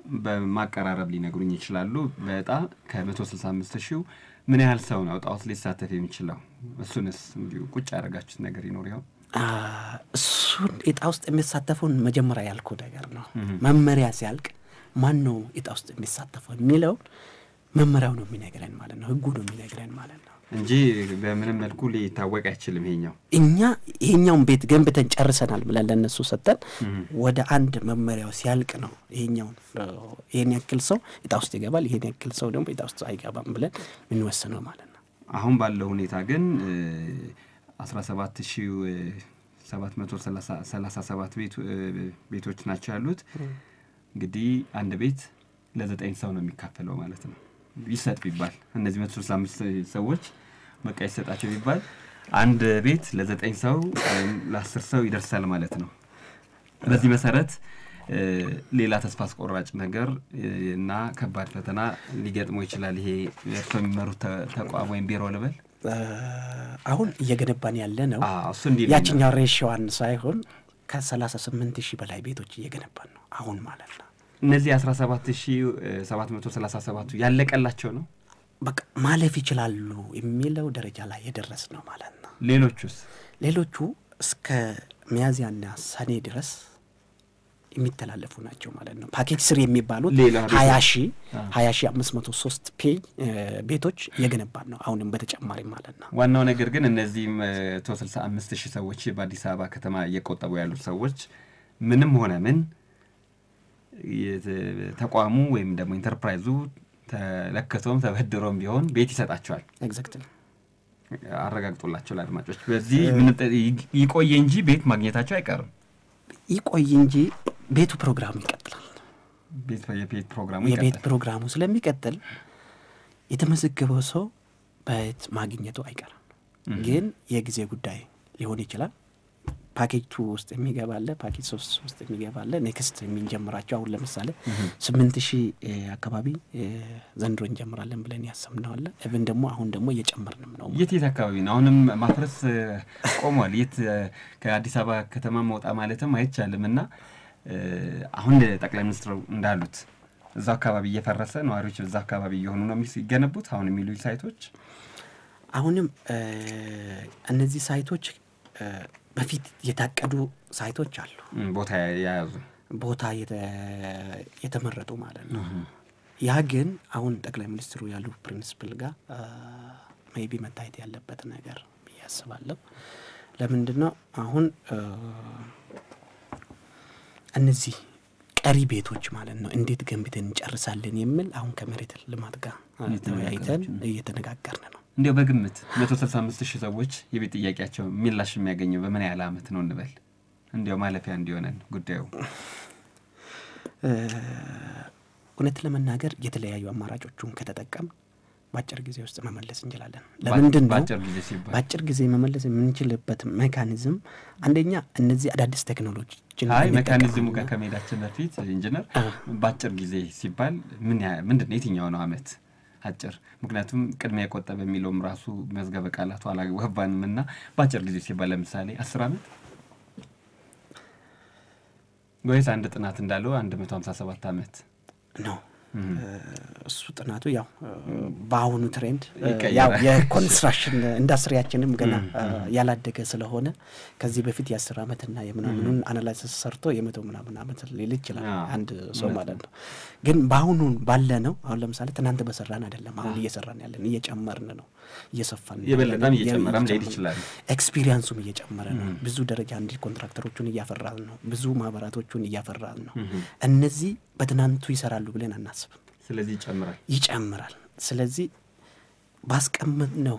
በማቀራረብ ሊነግሩኝ ይችላሉ። በዕጣ ከመቶ ስልሳ አምስት ሺው ምን ያህል ሰው ነው ዕጣ ውስጥ ሊሳተፍ የሚችለው? እሱንስ እንዲሁ ቁጭ ያደረጋችሁት ነገር ይኖር ይሆን? እሱን እጣ ውስጥ የሚሳተፈውን መጀመሪያ ያልኩ ነገር ነው። መመሪያ ሲያልቅ ማን ነው እጣ ውስጥ የሚሳተፈው የሚለውን መመሪያው ነው የሚነግረን ማለት ነው። ህጉ ነው የሚነግረን ማለት ነው እንጂ በምንም መልኩ ሊታወቅ አይችልም። ይሄኛው እኛ ይሄኛውን ቤት ገንብተን ጨርሰናል ብለን ለእነሱ ሰጠን። ወደ አንድ መመሪያው ሲያልቅ ነው ይሄኛውን ይሄን ያክል ሰው እጣ ውስጥ ይገባል፣ ይሄን ያክል ሰው ደግሞ እጣ ውስጥ አይገባም ብለን የምንወስነው ማለት ነው። አሁን ባለው ሁኔታ ግን አስራ ሰባት ሺ ሰባት መቶ ሰላሳ ሰባት ቤቶች ናቸው ያሉት። እንግዲህ አንድ ቤት ለዘጠኝ ሰው ነው የሚካፈለው ማለት ነው። ይሰጥ ቢባል እነዚህ መቶ ስልሳ አምስት ሰዎች በቃ ይሰጣቸው ቢባል አንድ ቤት ለዘጠኝ ሰው ወይም ለአስር ሰው ይደርሳል ማለት ነው። በዚህ መሰረት ሌላ ተስፋ አስቆራጭ ነገር እና ከባድ ፈተና ሊገጥመው ይችላል። ይሄ እርሶ የሚመሩት ተቋም ወይም ቢሮ ልበል አሁን እየገነባን ያለ ነው። እሱ እንዲ ያችኛው ሬሽዋን ሳይሆን ከሰላሳ ስምንት ሺህ በላይ ቤቶች እየገነባን ነው አሁን ማለት ነው። እነዚህ አስራ ሰባት ሺህ ሰባት መቶ ሰላሳ ሰባቱ ያለቀላቸው ነው በቃ ማለፍ ይችላሉ የሚለው ደረጃ ላይ የደረስ ነው ማለት ነው። ሌሎቹስ ሌሎቹ እስከ ሚያዝያና ሰኔ ድረስ የሚተላለፉ ናቸው ማለት ነው። ፓኬጅ ስር የሚባሉት ሌላ ሀያ ሺ ሀያ ሺ አምስት መቶ ሶስት ፔጅ ቤቶች እየገነባን ነው አሁንም በተጨማሪ ማለት ነው። ዋናው ነገር ግን እነዚህ መቶ ስልሳ አምስት ሺህ ሰዎች በአዲስ አበባ ከተማ እየቆጠቡ ያሉት ሰዎች ምንም ሆነ ምን ተቋሙ ወይም ደግሞ ኢንተርፕራይዙ ተለክቶም ተበድሮም ቢሆን ቤት ይሰጣቸዋል። ኤግዛክትሊ አረጋግጦላቸው ለአድማጮች በዚህ ይቆየ እንጂ ቤት ማግኘታቸው አይቀርም። ይቆይ እንጂ ቤቱ ፕሮግራሙ ይቀጥላል። የቤት ፕሮግራሙ የቤት ፕሮግራሙ ስለሚቀጥል የተመዘገበው ሰው ቤት ማግኘቱ አይቀርም። ግን የጊዜ ጉዳይ ሊሆን ይችላል። ፓኬጅ ቱ ውስጥ የሚገባለ ፓኬጅ ሶስት ውስጥ የሚገባለ ኔክስት የምንጀምራቸው አሁን ለምሳሌ ስምንት ሺህ አካባቢ ዘንድሮ እንጀምራለን ብለን ያሰብነዋለ እብን ደግሞ አሁን ደግሞ እየጨመርንም ነው። የት የት አካባቢ ነው? አሁንም ማፍረስ ቆሟል። የት ከአዲስ አበባ ከተማ መውጣ ማለትም አይቻልም እና አሁን ጠቅላይ ሚኒስትሩ እንዳሉት እዛ አካባቢ እየፈረሰ ነዋሪዎች እዛ አካባቢ እየሆኑ ነው የሚገነቡት አሁን የሚሉ ሳይቶች አሁንም እነዚህ ሳይቶች በፊት የታቀዱ ሳይቶች አሉ። ቦታ የያዙ ቦታ የተመረጡ ማለት ነው። ያ ግን አሁን ጠቅላይ ሚኒስትሩ ያሉ ፕሪንስፕል ጋር ሜይቢ መታየት ያለበት ነገር ብዬ አስባለሁ። ለምንድን ነው አሁን እነዚህ ቀሪ ቤቶች ማለት ነው እንዴት ገንብተን እንጨርሳለን የሚል አሁን ከመሬት ልማት ጋር ተወያይተን እየተነጋገርን ነው። እንዲያው በግምት መቶ ስልሳ አምስት ሺህ ሰዎች የቤት ጥያቄያቸው ምላሽ የሚያገኘው በምን ያህል አመት ነው እንበል? እንዲያው ማለፊያ እንዲሆነን ጉዳዩ እውነት ለመናገር የተለያዩ አማራጮቹን ከተጠቀም በአጭር ጊዜ ውስጥ መመለስ እንችላለን። ለምንድን ነው በአጭር ጊዜ ሲባል በአጭር ጊዜ መመለስ የምንችልበት ሜካኒዝም አንደኛ እነዚህ አዳዲስ ቴክኖሎጂችን አይ ሜካኒዝሙ ጋር ከመሄዳችን በፊት ኢንጂነር በአጭር ጊዜ ሲባል ምን ምንድን ነው የትኛው ነው አመት አጭር? ምክንያቱም ቅድሚያ የቆጠበ የሚለውም ራሱ መዝገበ ቃላቱ አላገባንም እና በአጭር ጊዜ ሲባል ለምሳሌ አስር አመት ወይስ አንድ ጥናት እንዳለው አንድ መቶ ሀምሳ ሰባት አመት ነው። እሱ ጥናቱ ያው በአሁኑ ትሬንድ ይቀየራል። ያው የኮንስትራክሽን ኢንዱስትሪያችንም ገና ያላደገ ስለሆነ ከዚህ በፊት የአስር ዓመትና የምናምኑን አናላይሲስ ሰርቶ የመቶ ምናምን ዓመት ሊል ይችላል አዎ፣ አንድ ሰው እውነት ማለት ነው። ግን በአሁኑ ባለ ነው አሁን ለምሳሌ ትናንት በሰራን አይደለም አሁን እየሰራን ያለን እየጨመርን ነው እየሰፋን ነው የበለጠም ያለን፣ እየጨመረም ሊሄድ እየጨመርን ይችላል። ኤክስፒሪየንሱም እየጨመረ ነው። ብዙ ደረጃ እንዲህ ኮንትራክተሮቹን እያፈራን ነው። ብዙ ማህበራቶቹን እያፈራን ነው። እነዚህ በትናንቱ ይሰራሉ ብለን አናስብም። ስለዚህ ይጨምራል። ይጨምራል። ስለዚህ ባስቀመጥነው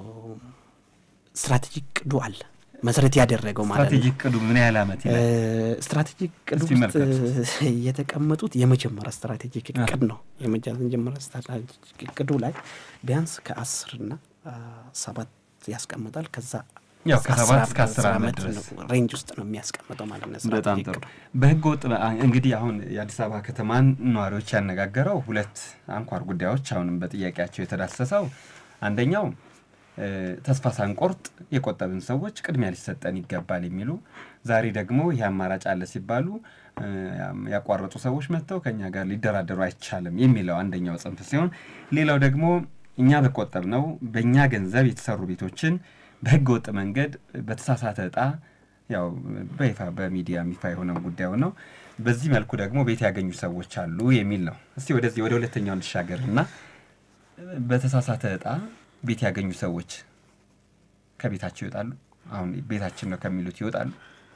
ስትራቴጂክ ቅዱ አለ መሰረት ያደረገው ማለት ነው። ስትራቴጂክ ቅዱ ምን ያህል አመት ይላል? ስትራቴጂክ ቅዱ እስቲ ውስጥ መልከቱት። የተቀመጡት የመጀመሪያ ስትራቴጂክ እቅድ ነው። የመጀመሪያ ስትራቴጂክ እቅዱ ላይ ቢያንስ ከአስርና ሰባት ያስቀምጣል። ከዛ ያው እስከ ከሰባት አስር እስከ አስር ዓመት ድረስ ነው ሬንጅ ውስጥ ነው የሚያስቀምጠው ማለት ነው። በጣም ስትራቴጂክ ጥሩ። እቅዱ በህገ ወጥ እንግዲህ አሁን የአዲስ አበባ ከተማን ነዋሪዎች ያነጋገረው ሁለት አንኳር ጉዳዮች አሁንም በጥያቄያቸው የተዳሰሰው አንደኛው ተስፋ ሳንቆርጥ የቆጠብን ሰዎች ቅድሚያ ሊሰጠን ይገባል የሚሉ ዛሬ ደግሞ ይህ አማራጭ አለ ሲባሉ ያቋረጡ ሰዎች መጥተው ከኛ ጋር ሊደራደሩ አይቻልም የሚለው አንደኛው ጽንፍ ሲሆን፣ ሌላው ደግሞ እኛ በቆጠብ ነው በእኛ ገንዘብ የተሰሩ ቤቶችን በህገ ወጥ መንገድ በተሳሳተ እጣ ያው በይፋ በሚዲያ ይፋ የሆነው ጉዳዩ ነው። በዚህ መልኩ ደግሞ ቤት ያገኙ ሰዎች አሉ የሚል ነው። እስቲ ወደዚህ ወደ ሁለተኛው እንሻገር እና በተሳሳተ እጣ ቤት ያገኙ ሰዎች ከቤታቸው ይወጣሉ። አሁን ቤታችን ነው ከሚሉት ይወጣሉ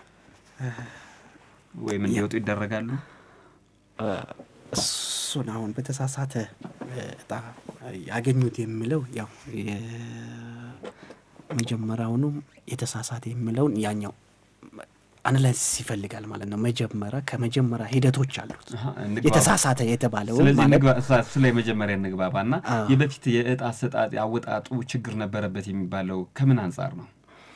ወይም እንዲወጡ ይደረጋሉ። እሱን አሁን በተሳሳተ እጣ ያገኙት የሚለው ያው መጀመሪያውኑም የተሳሳተ የሚለውን ያኛው አናላይሲስ ይፈልጋል ማለት ነው። መጀመሪያ ከመጀመሪያ ሂደቶች አሉት የተሳሳተ የተባለው ስለዚህ ስለ መጀመሪያ እንግባባና የበፊት የእጣ አሰጣጥ አወጣጡ ችግር ነበረበት የሚባለው ከምን አንጻር ነው?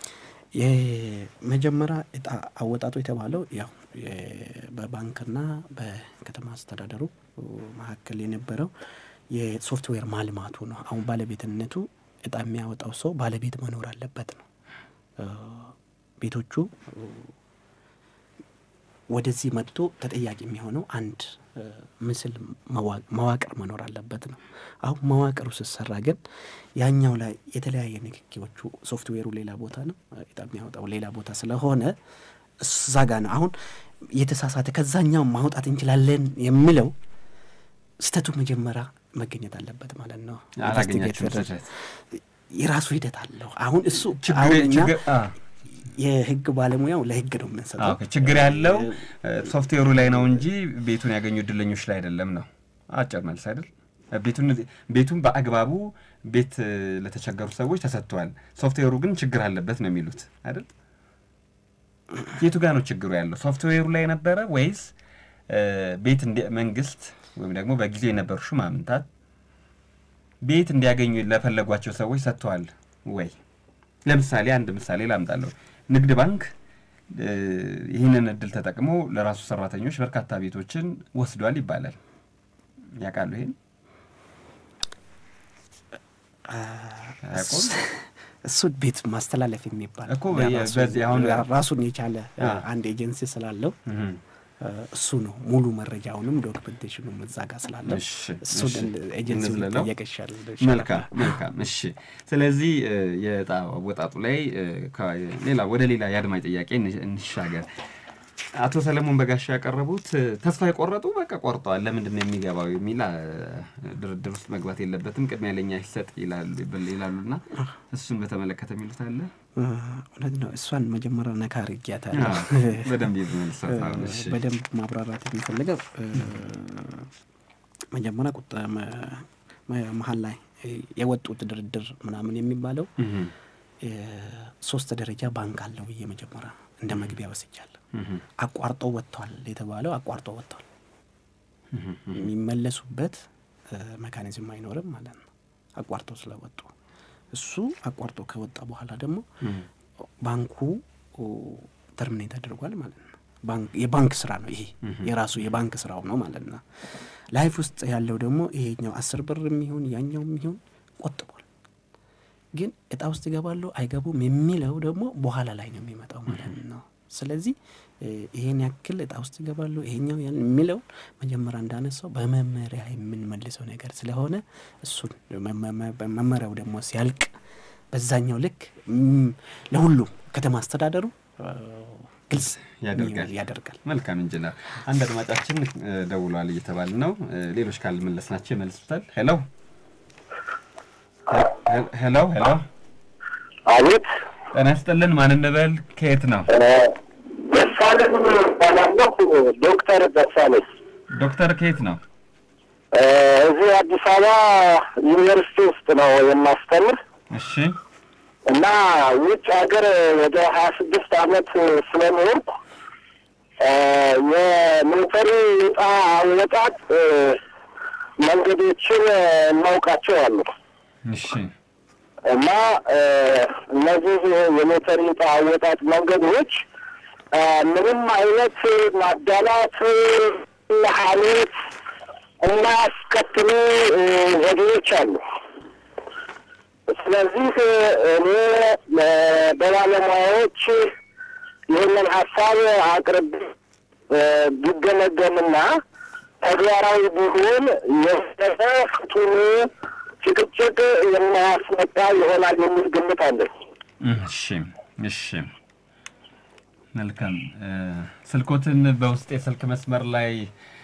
የመጀመሪያ እጣ አወጣጡ የተባለው ያው በባንክና በከተማ አስተዳደሩ መካከል የነበረው የሶፍትዌር ማልማቱ ነው። አሁን ባለቤትነቱ እጣ የሚያወጣው ሰው ባለቤት መኖር አለበት ነው። ቤቶቹ ወደዚህ መጥቶ ተጠያቂ የሚሆነው አንድ ምስል መዋቅር መኖር አለበት ነው። አሁን መዋቅሩ ስሰራ ግን ያኛው ላይ የተለያየ ንክኪዎቹ ሶፍትዌሩ ሌላ ቦታ ነው፣ እጣ የሚያወጣው ሌላ ቦታ ስለሆነ እዛ ጋ ነው አሁን የተሳሳተ ከዛኛው ማውጣት እንችላለን የሚለው ስህተቱ መጀመሪያ መገኘት አለበት ማለት ነው። የራሱ ሂደት አለው። አሁን እሱ አሁን እኛ የህግ ባለሙያው ለህግ ነው የምንሰጠው። ችግር ያለው ሶፍትዌሩ ላይ ነው እንጂ ቤቱን ያገኙ እድለኞች ላይ አይደለም ነው አጭር መልስ አይደል? ቤቱን በአግባቡ ቤት ለተቸገሩ ሰዎች ተሰጥቷል። ሶፍትዌሩ ግን ችግር አለበት ነው የሚሉት አይደል? የቱ ጋር ነው ችግሩ ያለው? ሶፍትዌሩ ላይ ነበረ ወይስ ቤት መንግስት ወይም ደግሞ በጊዜው የነበሩ ሹማምንታት ቤት እንዲያገኙ ለፈለጓቸው ሰዎች ሰጥተዋል ወይ? ለምሳሌ አንድ ምሳሌ ላምጣለሁ። ንግድ ባንክ ይህንን እድል ተጠቅሞ ለራሱ ሰራተኞች በርካታ ቤቶችን ወስዷል ይባላል። ያውቃሉ? ይሄን እሱን ቤት ማስተላለፍ የሚባል እኮ በዚህ አሁን ራሱን የቻለ አንድ ኤጀንሲ ስላለው እሱ ነው ሙሉ መረጃውንም ዶክመንቴሽኑም እዛ ጋር ስላለው እሱን ኤጀንሲ ጠየቀ ይሻል። መልካም መልካም። እሺ፣ ስለዚህ የዕጣ አወጣጡ ላይ ሌላ ወደ ሌላ የአድማጭ ጥያቄ እንሻገር። አቶ ሰለሞን በጋሻ ያቀረቡት ተስፋ የቆረጡ በቃ ቆርጠዋል፣ ለምንድን ነው የሚገባው የሚል ድርድር ውስጥ መግባት የለበትም ቅድሚያ ለኛ ይሰጥ ይላሉና እሱን በተመለከተ የሚሉት አለ? እውነት ነው። እሷን መጀመሪያ ነካ አድርጊያታለሁ። በደንብ በደንብ ማብራራት የሚፈልገው መጀመሪያ ቁጣ መሀል ላይ የወጡት ድርድር ምናምን የሚባለው ሶስት ደረጃ ባንክ አለው ብዬ መጀመሪያ እንደ መግቢያ ወስጃለሁ። አቋርጦ ወጥቷል የተባለው አቋርጦ ወጥቷል። የሚመለሱበት መካኒዝም አይኖርም ማለት ነው አቋርጦ ስለወጡ እሱ አቋርጦ ከወጣ በኋላ ደግሞ ባንኩ ተርሚኔት አድርጓል ማለት ነው። የባንክ ስራ ነው ይሄ የራሱ የባንክ ስራው ነው ማለት ነው። ላይፍ ውስጥ ያለው ደግሞ ይሄኛው አስር ብር የሚሆን ያኛው የሚሆን ቆጥቧል። ግን እጣ ውስጥ ይገባሉ አይገቡም የሚለው ደግሞ በኋላ ላይ ነው የሚመጣው ማለት ነው። ስለዚህ ይሄን ያክል እጣ ውስጥ ይገባሉ ይሄኛው ያን የሚለው መጀመሪያ እንዳነሳው በመመሪያ የምንመልሰው ነገር ስለሆነ እሱን መመሪያው ደግሞ ሲያልቅ በዛኛው ልክ ለሁሉም ከተማ አስተዳደሩ ግልጽ ያደርጋል። መልካም ኢንጂነር፣ አንድ አድማጫችን ደውሏል እየተባለ ነው። ሌሎች ካልመለስናቸው ይመልሱታል። ሄሎ ሄሎ ሄሎ፣ አቤት። ጤና ይስጥልን። ማን እንበል? ከየት ነው? ደሳለኝ እባላለሁ። ዶክተር ደሳለኝ። ዶክተር ከየት ነው? እዚህ አዲስ አበባ ዩኒቨርሲቲ ውስጥ ነው የማስተምር እሺ። እና ውጭ ሀገር ወደ ሀያ ስድስት አመት ስለኖርኩ የሎተሪ ዕጣ አወጣጥ መንገዶችን እናውቃቸው አሉ እሺ። እና እነዚህ የሎተሪ ዕጣ አወጣጥ መንገዶች ምንም አይነት ማዳላት፣ ሀሜት የማያስከትሉ ዘዴዎች አሉ። ስለዚህ እኔ በባለሙያዎች ይህንን ሀሳብ አቅርብ ቢገመገምና ተግባራዊ ቢሆን የበለጠ ፍቱን ጭቅጭቅ የማያስመጣ ይሆናል የሚል ግምት አለኝ። እሺ እሺ መልካም ስልኮትን በውስጥ የስልክ መስመር ላይ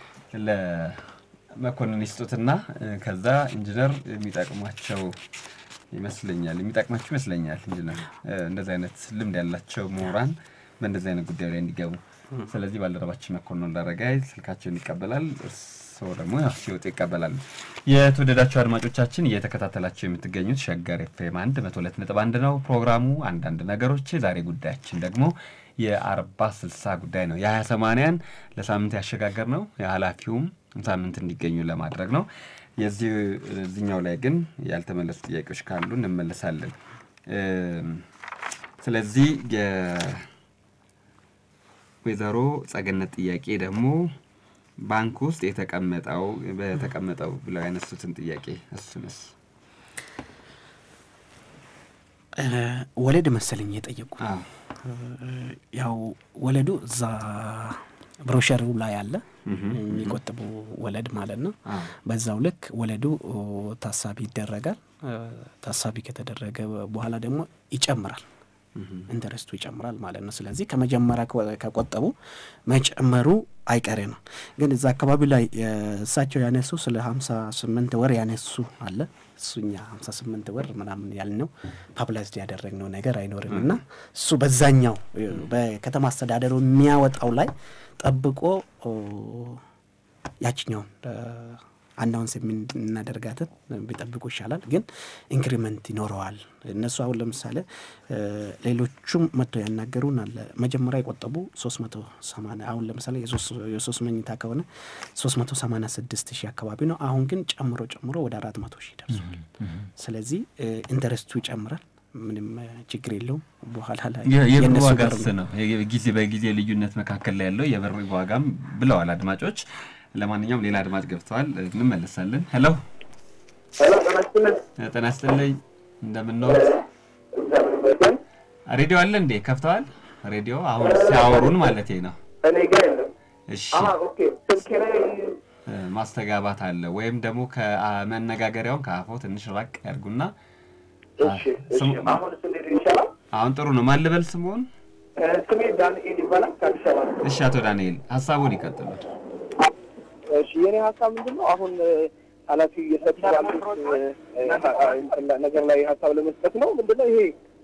ለመኮንን ይስጡትና ከዛ ኢንጂነር የሚጠቅሟቸው ይመስለኛል የሚጠቅማቸው ይመስለኛል ኢንጂነር እንደዚህ አይነት ልምድ ያላቸው ምሁራን በእንደዚህ አይነት ጉዳይ ላይ እንዲገቡ ስለዚህ ባልደረባችን መኮንን እንዳረጋይ ስልካቸውን ይቀበላል እርስዎ ደግሞ ያው ሲወጡ ይቀበላሉ የተወደዳቸው አድማጮቻችን እየተከታተላቸው የምትገኙት ሸገር ኤፍኤም አንድ መቶ ሁለት ነጥብ አንድ ነው ፕሮግራሙ አንዳንድ ነገሮች ዛሬ ጉዳያችን ደግሞ የአርባ ስልሳ ጉዳይ ነው የሀያ ሰማንያን ለሳምንት ያሸጋገር ነው የኃላፊውም ሳምንት እንዲገኙ ለማድረግ ነው የዚህ እዚኛው ላይ ግን ያልተመለሱ ጥያቄዎች ካሉ እንመለሳለን ስለዚህ ወይዘሮ ጸገነት ጥያቄ ደግሞ ባንክ ውስጥ የተቀመጠው በተቀመጠው ብለው ያነሱትን ጥያቄ እሱንስ ወለድ መሰለኝ የጠየቁ ያው ወለዱ እዛ ብሮሸሩ ላይ አለ የሚቆጥቡ ወለድ ማለት ነው። በዛው ልክ ወለዱ ታሳቢ ይደረጋል። ታሳቢ ከተደረገ በኋላ ደግሞ ይጨምራል። ኢንተረስቱ ይጨምራል ማለት ነው። ስለዚህ ከመጀመሪያ ከቆጠቡ መጨመሩ አይቀሬ ነው። ግን እዛ አካባቢ ላይ እሳቸው ያነሱ ስለ ሀምሳ ስምንት ወር ያነሱ አለ እሱኛ ሀምሳ ስምንት ወር ምናምን ያልነው ፓብላይዝድ ያደረግነው ነገር አይኖርም እና እሱ በዛኛው በከተማ አስተዳደሩ የሚያወጣው ላይ ጠብቆ ያችኛውን አናውንስ የምናደርጋትን ቢጠብቁ ይሻላል። ግን ኢንክሪመንት ይኖረዋል። እነሱ አሁን ለምሳሌ ሌሎቹም መጥተው ያናገሩን አለ መጀመሪያ የቆጠቡ ሶስት መቶ ሰማንያ አሁን ለምሳሌ የሶስት መኝታ ከሆነ ሶስት መቶ ሰማንያ ስድስት ሺህ አካባቢ ነው። አሁን ግን ጨምሮ ጨምሮ ወደ አራት መቶ ሺህ ደርሷል። ስለዚህ ኢንተረስቱ ይጨምራል። ምንም ችግር የለውም። በኋላ ላይ የብር ዋጋስ ነው ጊዜ በጊዜ ልዩነት መካከል ላይ ያለው የብር ዋጋም ብለዋል አድማጮች። ለማንኛውም ሌላ አድማጭ ገብተዋል፣ እንመለሳለን። ሄሎ ጤና ይስጥልኝ፣ እንደምንኖት ሬዲዮ አለ እንዴ? ከፍተዋል ሬዲዮ አሁን ሲያወሩን ማለት ነው። እኔ ጋር የለም። እሺ ስልኬ ላይ ማስተጋባት አለ ወይም ደግሞ ከመነጋገሪያውን ከአፎ ትንሽ ራቅ ያድርጉና አሁን እንዴት ይሻላል? አሁን ጥሩ ነው። ማን ልበል ስምዎን? ስሜ ዳንኤል ይባላል ከአዲስ አበባ ነው። እሺ አቶ ዳንኤል ሀሳቡን ይቀጥሉ። እሺ የኔ ሀሳብ ምንድን ነው? አሁን ኃላፊው እየሰጡ ያሉት ነገር ላይ ሀሳብ ለመስጠት ነው። ምንድን ነው ይሄ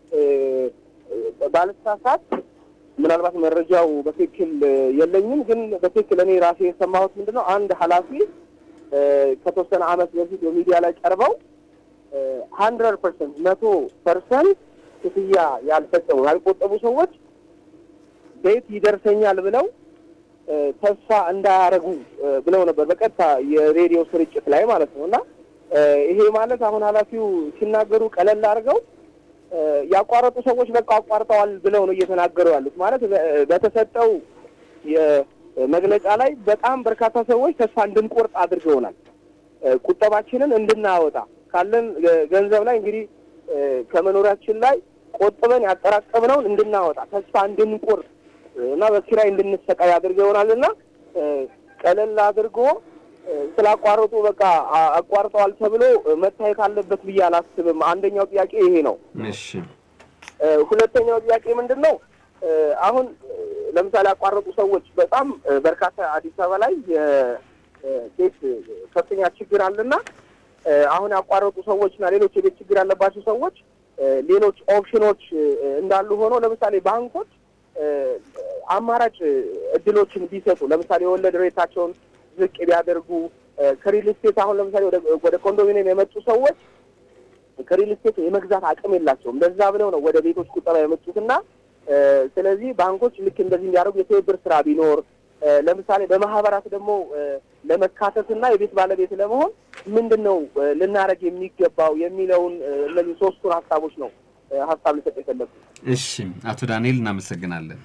ባለሳሳት ምናልባት መረጃው በትክክል የለኝም፣ ግን በትክክል እኔ ራሴ የሰማሁት ምንድን ነው አንድ ኃላፊ ከተወሰነ ዓመት በፊት በሚዲያ ላይ ቀርበው ሀንድረድ ፐርሰንት መቶ ፐርሰንት ክፍያ ያልፈጸሙ ያልቆጠቡ ሰዎች ቤት ይደርሰኛል ብለው ተስፋ እንዳያረጉ ብለው ነበር በቀጥታ የሬዲዮ ስርጭት ላይ ማለት ነው። እና ይሄ ማለት አሁን ኃላፊው ሲናገሩ ቀለል አድርገው ያቋረጡ ሰዎች በቃ አቋርጠዋል ብለው ነው እየተናገሩ ያሉት። ማለት በተሰጠው የመግለጫ ላይ በጣም በርካታ ሰዎች ተስፋ እንድንቆርጥ አድርገውናል። ቁጠባችንን እንድናወጣ ካለን ገንዘብ ላይ እንግዲህ ከመኖሪያችን ላይ ቆጥበን ያጠራቀምነውን እንድናወጣ ተስፋ እንድንቆርጥ እና በኪራይ እንድንሰቃይ አድርገውናል እና ቀለል አድርጎ ስላቋረጡ በቃ አቋርጠዋል ተብሎ መታየት አለበት ብዬ አላስብም። አንደኛው ጥያቄ ይሄ ነው። እሺ ሁለተኛው ጥያቄ ምንድን ነው? አሁን ለምሳሌ ያቋረጡ ሰዎች በጣም በርካታ አዲስ አበባ ላይ የቤት ከፍተኛ ችግር አለና አሁን ያቋረጡ ሰዎችና ሌሎች የቤት ችግር ያለባቸው ሰዎች ሌሎች ኦፕሽኖች እንዳሉ ሆኖ ለምሳሌ ባንኮች አማራጭ እድሎችን ቢሰጡ ለምሳሌ የወለድ ሬታቸውን ዝቅ ቢያደርጉ ከሪል ስቴት አሁን ለምሳሌ ወደ ኮንዶሚኒየም የመጡ ሰዎች ከሪል ስቴት የመግዛት አቅም የላቸውም። ለዛ ብለው ነው ወደ ቤቶች ቁጠባ የመጡትና ስለዚህ ባንኮች ልክ እንደዚህ እንዲያደርጉ የትብብር ስራ ቢኖር ለምሳሌ በማህበራት ደግሞ ለመካተትና የቤት ባለቤት ለመሆን ምንድን ነው ልናደርግ የሚገባው የሚለውን እነዚህ ሶስቱን ሀሳቦች ነው ሀሳብ ልሰጥ የፈለጉት። እሺ አቶ ዳንኤል እናመሰግናለን።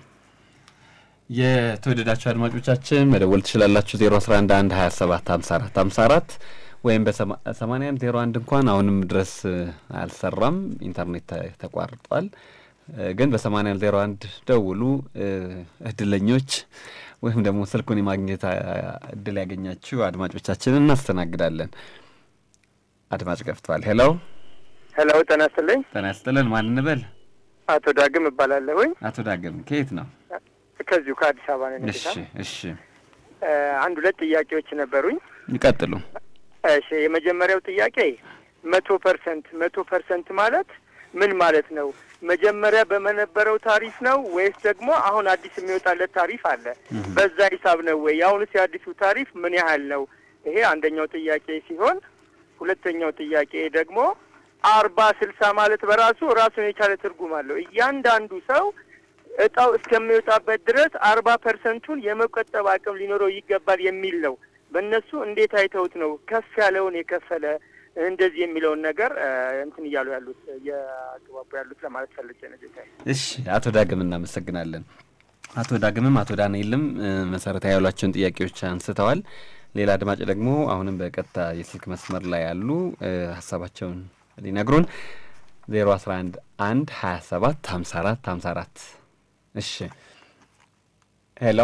የተወደዳችሁ አድማጮቻችን መደወል ትችላላችሁ 011 27 54 54 ወይም በሰማንያ አንድ ዜሮ አንድ እንኳን አሁንም ድረስ አልሰራም፣ ኢንተርኔት ተቋርጧል። ግን በሰማንያ አንድ ዜሮ አንድ ደውሉ እድለኞች ወይም ደግሞ ስልኩን የማግኘት እድል ያገኛችሁ አድማጮቻችንን እናስተናግዳለን። አድማጭ ገፍቷል። ሄሎ ሄሎ፣ ጤና ይስጥልኝ። ጤና ይስጥልን። ማን እንበል? አቶ ዳግም እባላለሁኝ። አቶ ዳግም ከየት ነው? ከዚሁ ከአዲስ አበባ ነው። እሺ፣ እሺ። አንድ ሁለት ጥያቄዎች ነበሩኝ። ይቀጥሉ። እሺ፣ የመጀመሪያው ጥያቄ መቶ ፐርሰንት መቶ ፐርሰንት ማለት ምን ማለት ነው? መጀመሪያ በመነበረው ታሪፍ ነው ወይስ ደግሞ አሁን አዲስ የሚወጣለት ታሪፍ አለ? በዛ ሂሳብ ነው ወይ? የአሁኑስ የአዲሱ ታሪፍ ምን ያህል ነው? ይሄ አንደኛው ጥያቄ ሲሆን ሁለተኛው ጥያቄ ደግሞ አርባ ስልሳ ማለት በራሱ ራሱን የቻለ ትርጉም አለው። እያንዳንዱ ሰው እጣው እስከሚወጣበት ድረስ አርባ ፐርሰንቱን የመቆጠብ አቅም ሊኖረው ይገባል የሚል ነው። በእነሱ እንዴት አይተውት ነው ከፍ ያለውን የከፈለ እንደዚህ የሚለውን ነገር እንትን እያሉ ያሉት እያግባቡ ያሉት ለማለት ፈልጌ ነው ጌታዬ። እሺ አቶ ዳግም እናመሰግናለን። አቶ ዳግምም አቶ ዳንኤልም መሰረታዊ ያሏቸውን ጥያቄዎች አንስተዋል። ሌላ አድማጭ ደግሞ አሁንም በቀጥታ የስልክ መስመር ላይ ያሉ ሀሳባቸውን ሊነግሩን ዜሮ አስራ አንድ አንድ ሀያ ሰባት ሀምሳ አራት ሀምሳ አራት እሺ ሄሎ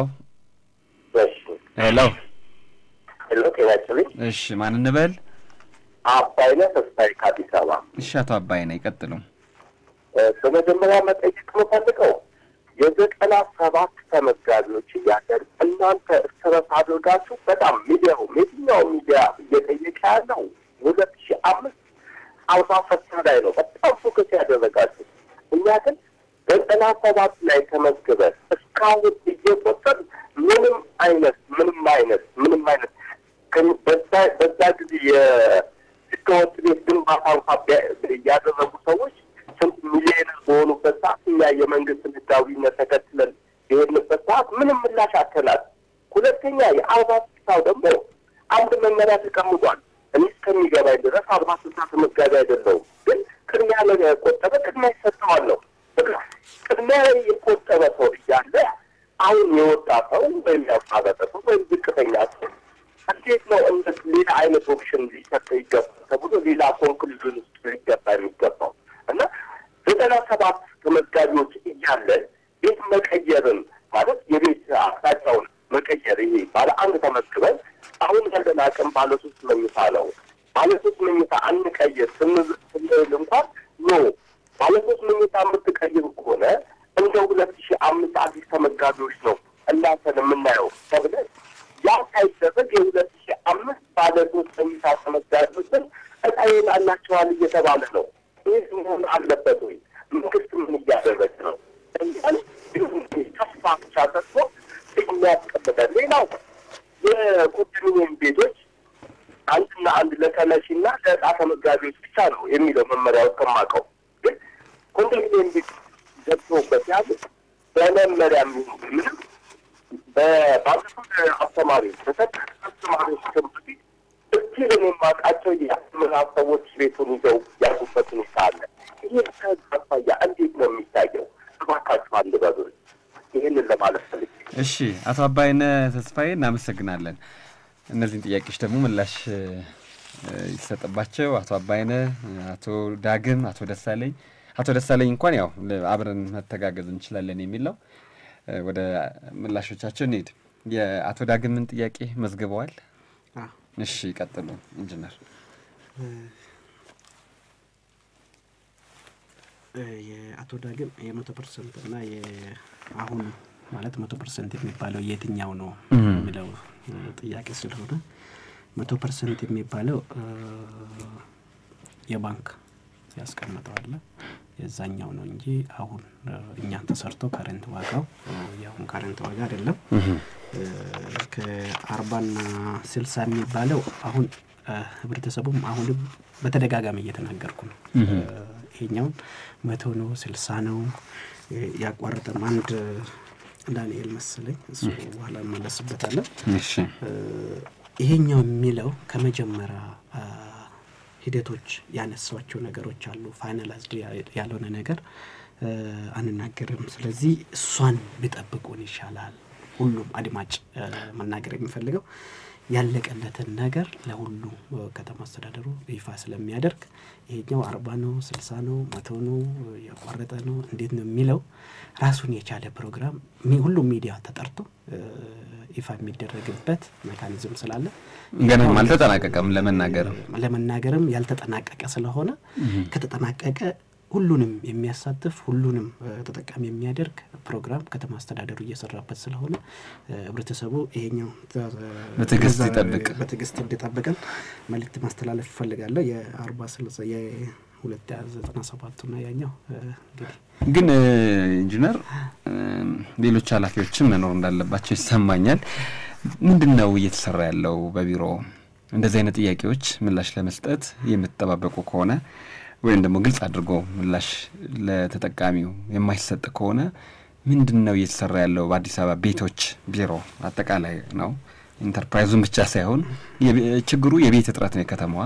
ሄሎ ሄሎ ጤና ይስጥልኝ። እሺ ማን እንበል? አባይነህ ተስፋዬ ከአዲስ አበባ። እሺ አቶ አባይነህ ይቀጥሉ። በመጀመሪያ መጠየቅ የምፈልገው የዘጠና ሰባት ተመዝጋቢዎች እያለን እናንተ እርስ በርስ አድርጋችሁ በጣም ሚዲያው የትኛው ሚዲያ እየጠየቀ ያለው ሁለት ሺህ አምስት አርባ ፈታ ላይ ነው በጣም ፎከስ ያደረጋችሁ። እኛ ግን ዘጠና ሰባት ላይ ተመዝግበን እስካሁን እየቆጠር ምንም አይነት ምንም አይነት ምንም አይነት በዛ በዛ ጊዜ የህገወጥ ቤት ግንባታ እንኳ ያደረጉ ሰዎች ስንት ሚሊዮነር በሆኑበት ሰዓት እኛ የመንግስትን ህጋዊነት ተከትለን የሄድንበት ሰዓት ምንም ምላሽ አተናል። ሁለተኛ የአርባ ስልሳው ደግሞ አንድ መመሪያ ተቀምጧል። እኔ እስከሚገባኝ ድረስ አርባ ስልሳ ተመዝጋቢ አይደለሁም፣ ግን ቅድሚያ ለቆጠበ ቅድሚያ ይሰጠዋለሁ። ቅድሚያ የቆጠበ ሰው እያለ አሁን የወጣ ሰው ወይም ያቋረጠ ሰው ወይም ዝቅተኛ ሰው እንዴት ነው እንደ ሌላ አይነት ኦፕሽን ሊሰጠ ይገባል ተብሎ ሌላ ኮንክሉዥን ውስጥ ሊገባ የሚገባው እና ዘጠና ሰባት ተመዝጋቢዎች እያለን ቤት መቀየርን ማለት የቤት አቅጣጫውን መቀየር ይሄ ባለ አንድ ተመዝግበን አሁን ያለን አቅም ባለ ሶስት መኝታ ነው። ባለ ሶስት መኝታ አንቀይር ስንል እንኳን ኖ ባለ ሶስት መኝታ የምትቀይር ከሆነ እንደ ሁለት ሺህ አምስት አዲስ ተመዝጋቢዎች ነው እናንተን የምናየው ተብለን ያ ሳይደረግ የሁለት ሺህ አምስት ባለ ሶስት መኝታ ተመዝጋቢዎችን እጣ ይወጣላቸዋል እየተባለ ነው። ይህ መሆን አለበት ወይ? መንግስት ምን እያደረገ ነው? እኛን ተስፋ ብቻ ሰጥቶ የሚያስቀምጠን ሌላው የኮንዶሚኒየም ቤቶች አንድና አንድ ለተነሺና ለእጣ ተመዝጋቢዎች ብቻ ነው የሚለው መመሪያው እስከማውቀው። ግን ኮንዶሚኒየም ቤት ገብቶበት ያሉት በመመሪያ የሚሆን ምንም በባለፉት አስተማሪዎች በሰጥ አስተማሪዎች ትምህርት ቤት እጅግ የማውቃቸው የምዕራብ ሰዎች ቤቱን ይዘው ያሉበት ሁኔታ አለ። ይህ ከህግ አኳያ እንዴት ነው የሚታየው? እባካችሁ አንድ በሉ። ይህንን ለማለት ፈልጌ እሺ አቶ አባይነህ ተስፋዬ እናመሰግናለን። እነዚህን ጥያቄዎች ደግሞ ምላሽ ይሰጥባቸው። አቶ አባይነህ፣ አቶ ዳግም፣ አቶ ደሳለኝ አቶ ደሳለኝ እንኳን ያው አብረን መተጋገዝ እንችላለን የሚል ነው። ወደ ምላሾቻቸው እንሂድ። የአቶ ዳግምን ጥያቄ መዝግበዋል? እሺ ይቀጥሉ ኢንጂነር። የአቶ ዳግም የመቶ ፐርሰንት እና የአሁን ማለት መቶ ፐርሰንት የሚባለው የትኛው ነው የሚለው ጥያቄ ስለሆነ መቶ ፐርሰንት የሚባለው የባንክ ያስቀምጠዋለ የዛኛው ነው እንጂ አሁን እኛ ተሰርቶ ካረንት ዋጋው የአሁን ካረንት ዋጋ አይደለም። ከአርባና ስልሳ የሚባለው አሁን ህብረተሰቡም አሁንም በተደጋጋሚ እየተናገርኩ ነው። ይሄኛውን መቶ ነው ስልሳ ነው ያቋረጠም አንድ ዳንኤል መሰለኝ እሱ በኋላ እንመለስበታለን። ይሄኛው የሚለው ከመጀመሪያ ሂደቶች ያነሷቸው ነገሮች አሉ። ፋይናላይዝድ ያልሆነ ነገር አንናገርም። ስለዚህ እሷን ቢጠብቁን ይሻላል። ሁሉም አድማጭ መናገር የሚፈልገው ያለቀለትን ነገር ለሁሉ ከተማ አስተዳደሩ ይፋ ስለሚያደርግ ይሄኛው አርባ ነው ስልሳ ነው መቶ ነው ያቋረጠ ነው እንዴት ነው የሚለው ራሱን የቻለ ፕሮግራም ሁሉም ሚዲያ ተጠርቶ ይፋ የሚደረግበት ሜካኒዝም ስላለ ገናም አልተጠናቀቀም። ለመናገርም ለመናገርም ያልተጠናቀቀ ስለሆነ ከተጠናቀቀ ሁሉንም የሚያሳትፍ ሁሉንም ተጠቃሚ የሚያደርግ ፕሮግራም ከተማ አስተዳደሩ እየሰራበት ስለሆነ ህብረተሰቡ ይሄኛው በትዕግስት ይጠብቅ በትዕግስት እንዲጠብቀን መልእክት ማስተላለፍ ይፈልጋለሁ። የአርባ ስልሳ የሁለት ዘጠና ሰባቱና ያኛው እንግዲህ ግን ኢንጂነር ሌሎች ኃላፊዎችም መኖር እንዳለባቸው ይሰማኛል። ምንድን ነው እየተሰራ ያለው በቢሮ እንደዚህ አይነት ጥያቄዎች ምላሽ ለመስጠት የምትጠባበቁ ከሆነ ወይም ደግሞ ግልጽ አድርጎ ምላሽ ለተጠቃሚው የማይሰጥ ከሆነ ምንድን ነው እየተሰራ ያለው? በአዲስ አበባ ቤቶች ቢሮ አጠቃላይ ነው ኢንተርፕራይዙን ብቻ ሳይሆን ችግሩ የቤት እጥረት ነው የከተማዋ።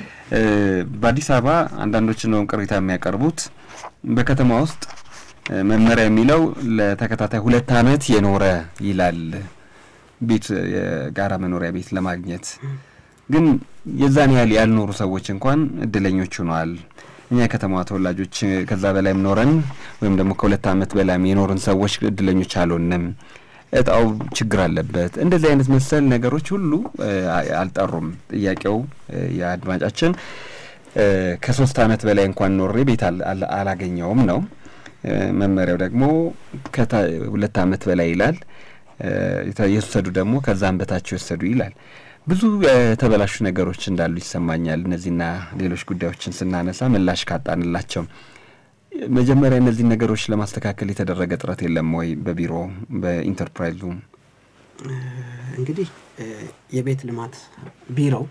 በአዲስ አበባ አንዳንዶች እንደውም ቅሬታ የሚያቀርቡት በከተማ ውስጥ መመሪያ የሚለው ለተከታታይ ሁለት ዓመት የኖረ ይላል ቤት የጋራ መኖሪያ ቤት ለማግኘት ግን የዛን ያህል ያልኖሩ ሰዎች እንኳን እድለኞች ሆነዋል። እኛ የከተማዋ ተወላጆች ከዛ በላይም ኖረን ወይም ደግሞ ከሁለት ዓመት በላይም የኖርን ሰዎች እድለኞች አልሆንም። እጣው ችግር አለበት። እንደዚህ አይነት መሰል ነገሮች ሁሉ አልጠሩም። ጥያቄው የአድማጫችን ከሶስት ዓመት በላይ እንኳን ኖሬ ቤት አላገኘውም ነው። መመሪያው ደግሞ ሁለት ዓመት በላይ ይላል። የወሰዱ ደግሞ ከዛም በታች የወሰዱ ይላል። ብዙ የተበላሹ ነገሮች እንዳሉ ይሰማኛል። እነዚህና ሌሎች ጉዳዮችን ስናነሳ ምላሽ ካጣንላቸው መጀመሪያ እነዚህን ነገሮች ለማስተካከል የተደረገ ጥረት የለም ወይ? በቢሮ በኢንተርፕራይዙ እንግዲህ የቤት ልማት ቢሮው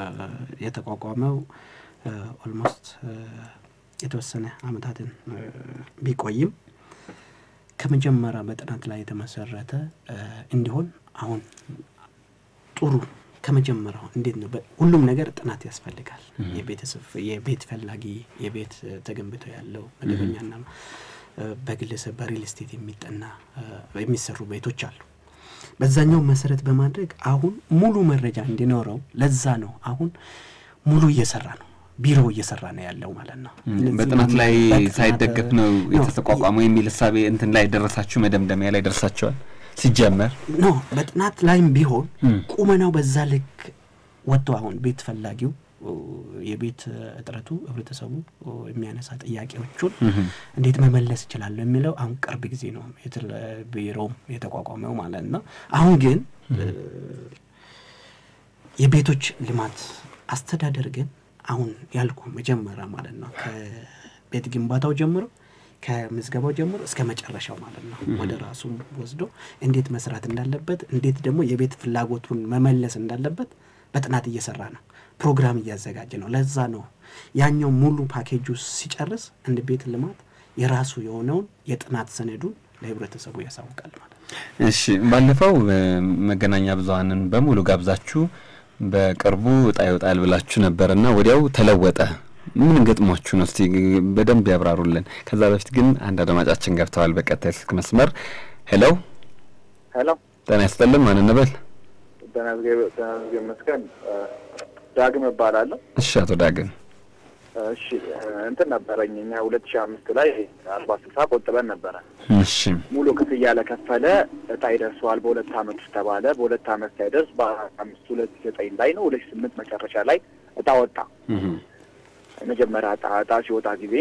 የተቋቋመው ኦልሞስት የተወሰነ አመታትን ቢቆይም ከመጀመሪያ በጥናት ላይ የተመሰረተ እንዲሆን አሁን ጥሩ ከመጀመሪያው እንዴት ነው ሁሉም ነገር ጥናት ያስፈልጋል። የቤተሰብ የቤት ፈላጊ የቤት ተገንብቶ ያለው መደበኛና በግለሰብ በሪል ስቴት የሚጠና የሚሰሩ ቤቶች አሉ። በዛኛው መሰረት በማድረግ አሁን ሙሉ መረጃ እንዲኖረው ለዛ ነው አሁን ሙሉ እየሰራ ነው ቢሮ እየሰራ ነው ያለው ማለት ነው። በጥናት ላይ ሳይደገፍ ነው የተቋቋመው የሚል እሳቤ እንትን ላይ ደረሳችሁ፣ መደምደሚያ ላይ ደርሳችኋል? ሲጀመር ኖ በጥናት ላይም ቢሆን ቁመናው በዛ ልክ ወጥቶ አሁን ቤት ፈላጊው የቤት እጥረቱ ህብረተሰቡ የሚያነሳ ጥያቄዎቹን እንዴት መመለስ ይችላለሁ የሚለው አሁን ቅርብ ጊዜ ነው ቢሮም የተቋቋመው ማለት ነው። አሁን ግን የቤቶች ልማት አስተዳደር ግን አሁን ያልኩ መጀመሪያ ማለት ነው ከቤት ግንባታው ጀምሮ ከምዝገባው ጀምሮ እስከ መጨረሻው ማለት ነው ወደ ራሱ ወስዶ እንዴት መስራት እንዳለበት እንዴት ደግሞ የቤት ፍላጎቱን መመለስ እንዳለበት በጥናት እየሰራ ነው። ፕሮግራም እያዘጋጀ ነው። ለዛ ነው ያኛው ሙሉ ፓኬጁ ሲጨርስ እንደ ቤት ልማት የራሱ የሆነውን የጥናት ሰነዱን ለህብረተሰቡ ያሳውቃል ማለት ነው። እሺ፣ ባለፈው መገናኛ ብዙኃንን በሙሉ ጋብዛችሁ በቅርቡ እጣ ይወጣል ብላችሁ ነበርና ወዲያው ተለወጠ። ምን ገጥሟችሁ ነው? እስቲ በደንብ ያብራሩልን። ከዛ በፊት ግን አንድ አድማጫችን ገብተዋል በቀጥታ ስልክ መስመር። ሄሎ ሄሎ፣ ጤና ይስጥልን። ማን እንበል? ተናዝጌ መስገን ዳግም እባላለሁ። እሺ፣ አቶ ዳግም እሺ፣ እንትን ነበረኝ እኛ ሁለት ሺህ አምስት ላይ አርባ ስልሳ ቆጥበን ነበረ። እሺ፣ ሙሉ ክፍያ ለከፈለ እጣ ይደርሰዋል በሁለት አመት ውስጥ ተባለ። በሁለት አመት ሳይደርስ በአምስት ሁለት ዘጠኝ ላይ ነው ሁለት ስምንት መጨረሻ ላይ እጣ ወጣ። መጀመሪያ እጣ እጣ ሲወጣ ጊዜ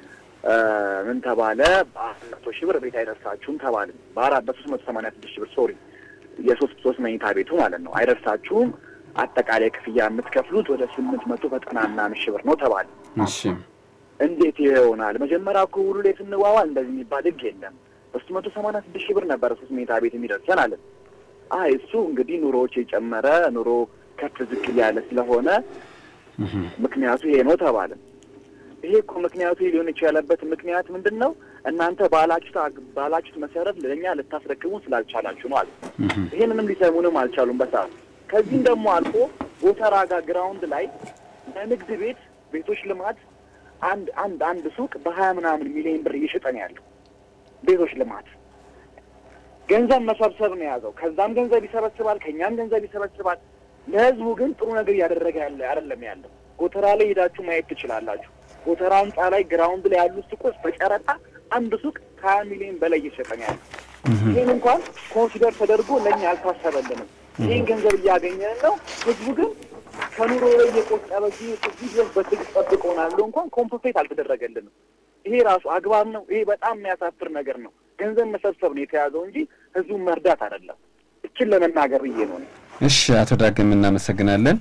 ምን ተባለ? በአራት መቶ ሺህ ብር ቤት አይደርሳችሁም ተባለ። በአራት በሶስት መቶ ሰማንያ ስድስት ሺህ ብር ሶሪ የሶስት ሶስት መኝታ ቤቱ ማለት ነው አይደርሳችሁም። አጠቃላይ ክፍያ የምትከፍሉት ወደ ስምንት መቶ ዘጠና ምናምን ሺህ ብር ነው ተባለ። እሺ፣ እንዴት ይሄ ይሆናል? መጀመሪያ እኮ ውሉ ላይ ስንዋዋል እንደዚህ የሚባል ህግ የለም። በሶስት መቶ ሰማንያ ስድስት ሺህ ብር ነበረ ሶስት መኝታ ቤት የሚደርሰን አለን። አይ እሱ እንግዲህ ኑሮዎች የጨመረ ኑሮ ከፍ ዝቅ ያለ ስለሆነ ምክንያቱ ይሄ ነው ተባለ። ይሄ እኮ ምክንያቱ ሊሆን የቻለበት ምክንያት ምንድን ነው? እናንተ ባላችሁት ባላችሁት መሰረት ለእኛ ልታስረክቡ ስላልቻላችሁ ነው አለ። ይሄንንም ሊሰሙንም አልቻሉም በሰዓቱ። ከዚህም ደግሞ አልፎ ጎተራ ጋር ግራውንድ ላይ ለንግድ ቤት ቤቶች ልማት አንድ አንድ አንድ ሱቅ በሀያ ምናምን ሚሊዮን ብር እየሸጠ ነው ያለው። ቤቶች ልማት ገንዘብ መሰብሰብ ነው የያዘው። ከዛም ገንዘብ ይሰበስባል፣ ከእኛም ገንዘብ ይሰበስባል። ለህዝቡ ግን ጥሩ ነገር እያደረገ ያለ አይደለም ያለው። ጎተራ ላይ ሄዳችሁ ማየት ትችላላችሁ። ጎተራ ህንጻ ላይ ግራውንድ ላይ ያሉ ሱቆች በጨረታ አንድ ሱቅ ከሀያ ሚሊዮን በላይ እየሸጠ ነው ያለ። ይህን እንኳን ኮንሲደር ተደርጎ ለእኛ አልታሰበልንም። ይህን ገንዘብ እያገኘን ነው። ህዝቡ ግን ከኑሮ ላይ እየቆጠበ እዚህ እዚህ ድረስ በትዕግስት ጠብቆናል ብሎ እንኳን ኮምፐንሴት አልተደረገልንም። ይሄ ራሱ አግባብ ነው? ይሄ በጣም የሚያሳፍር ነገር ነው። ገንዘብ መሰብሰብ ነው የተያዘው እንጂ ህዝቡን መርዳት አይደለም። እችን ለመናገር ብዬ ነው። እሺ፣ አቶ ዳግም እናመሰግናለን።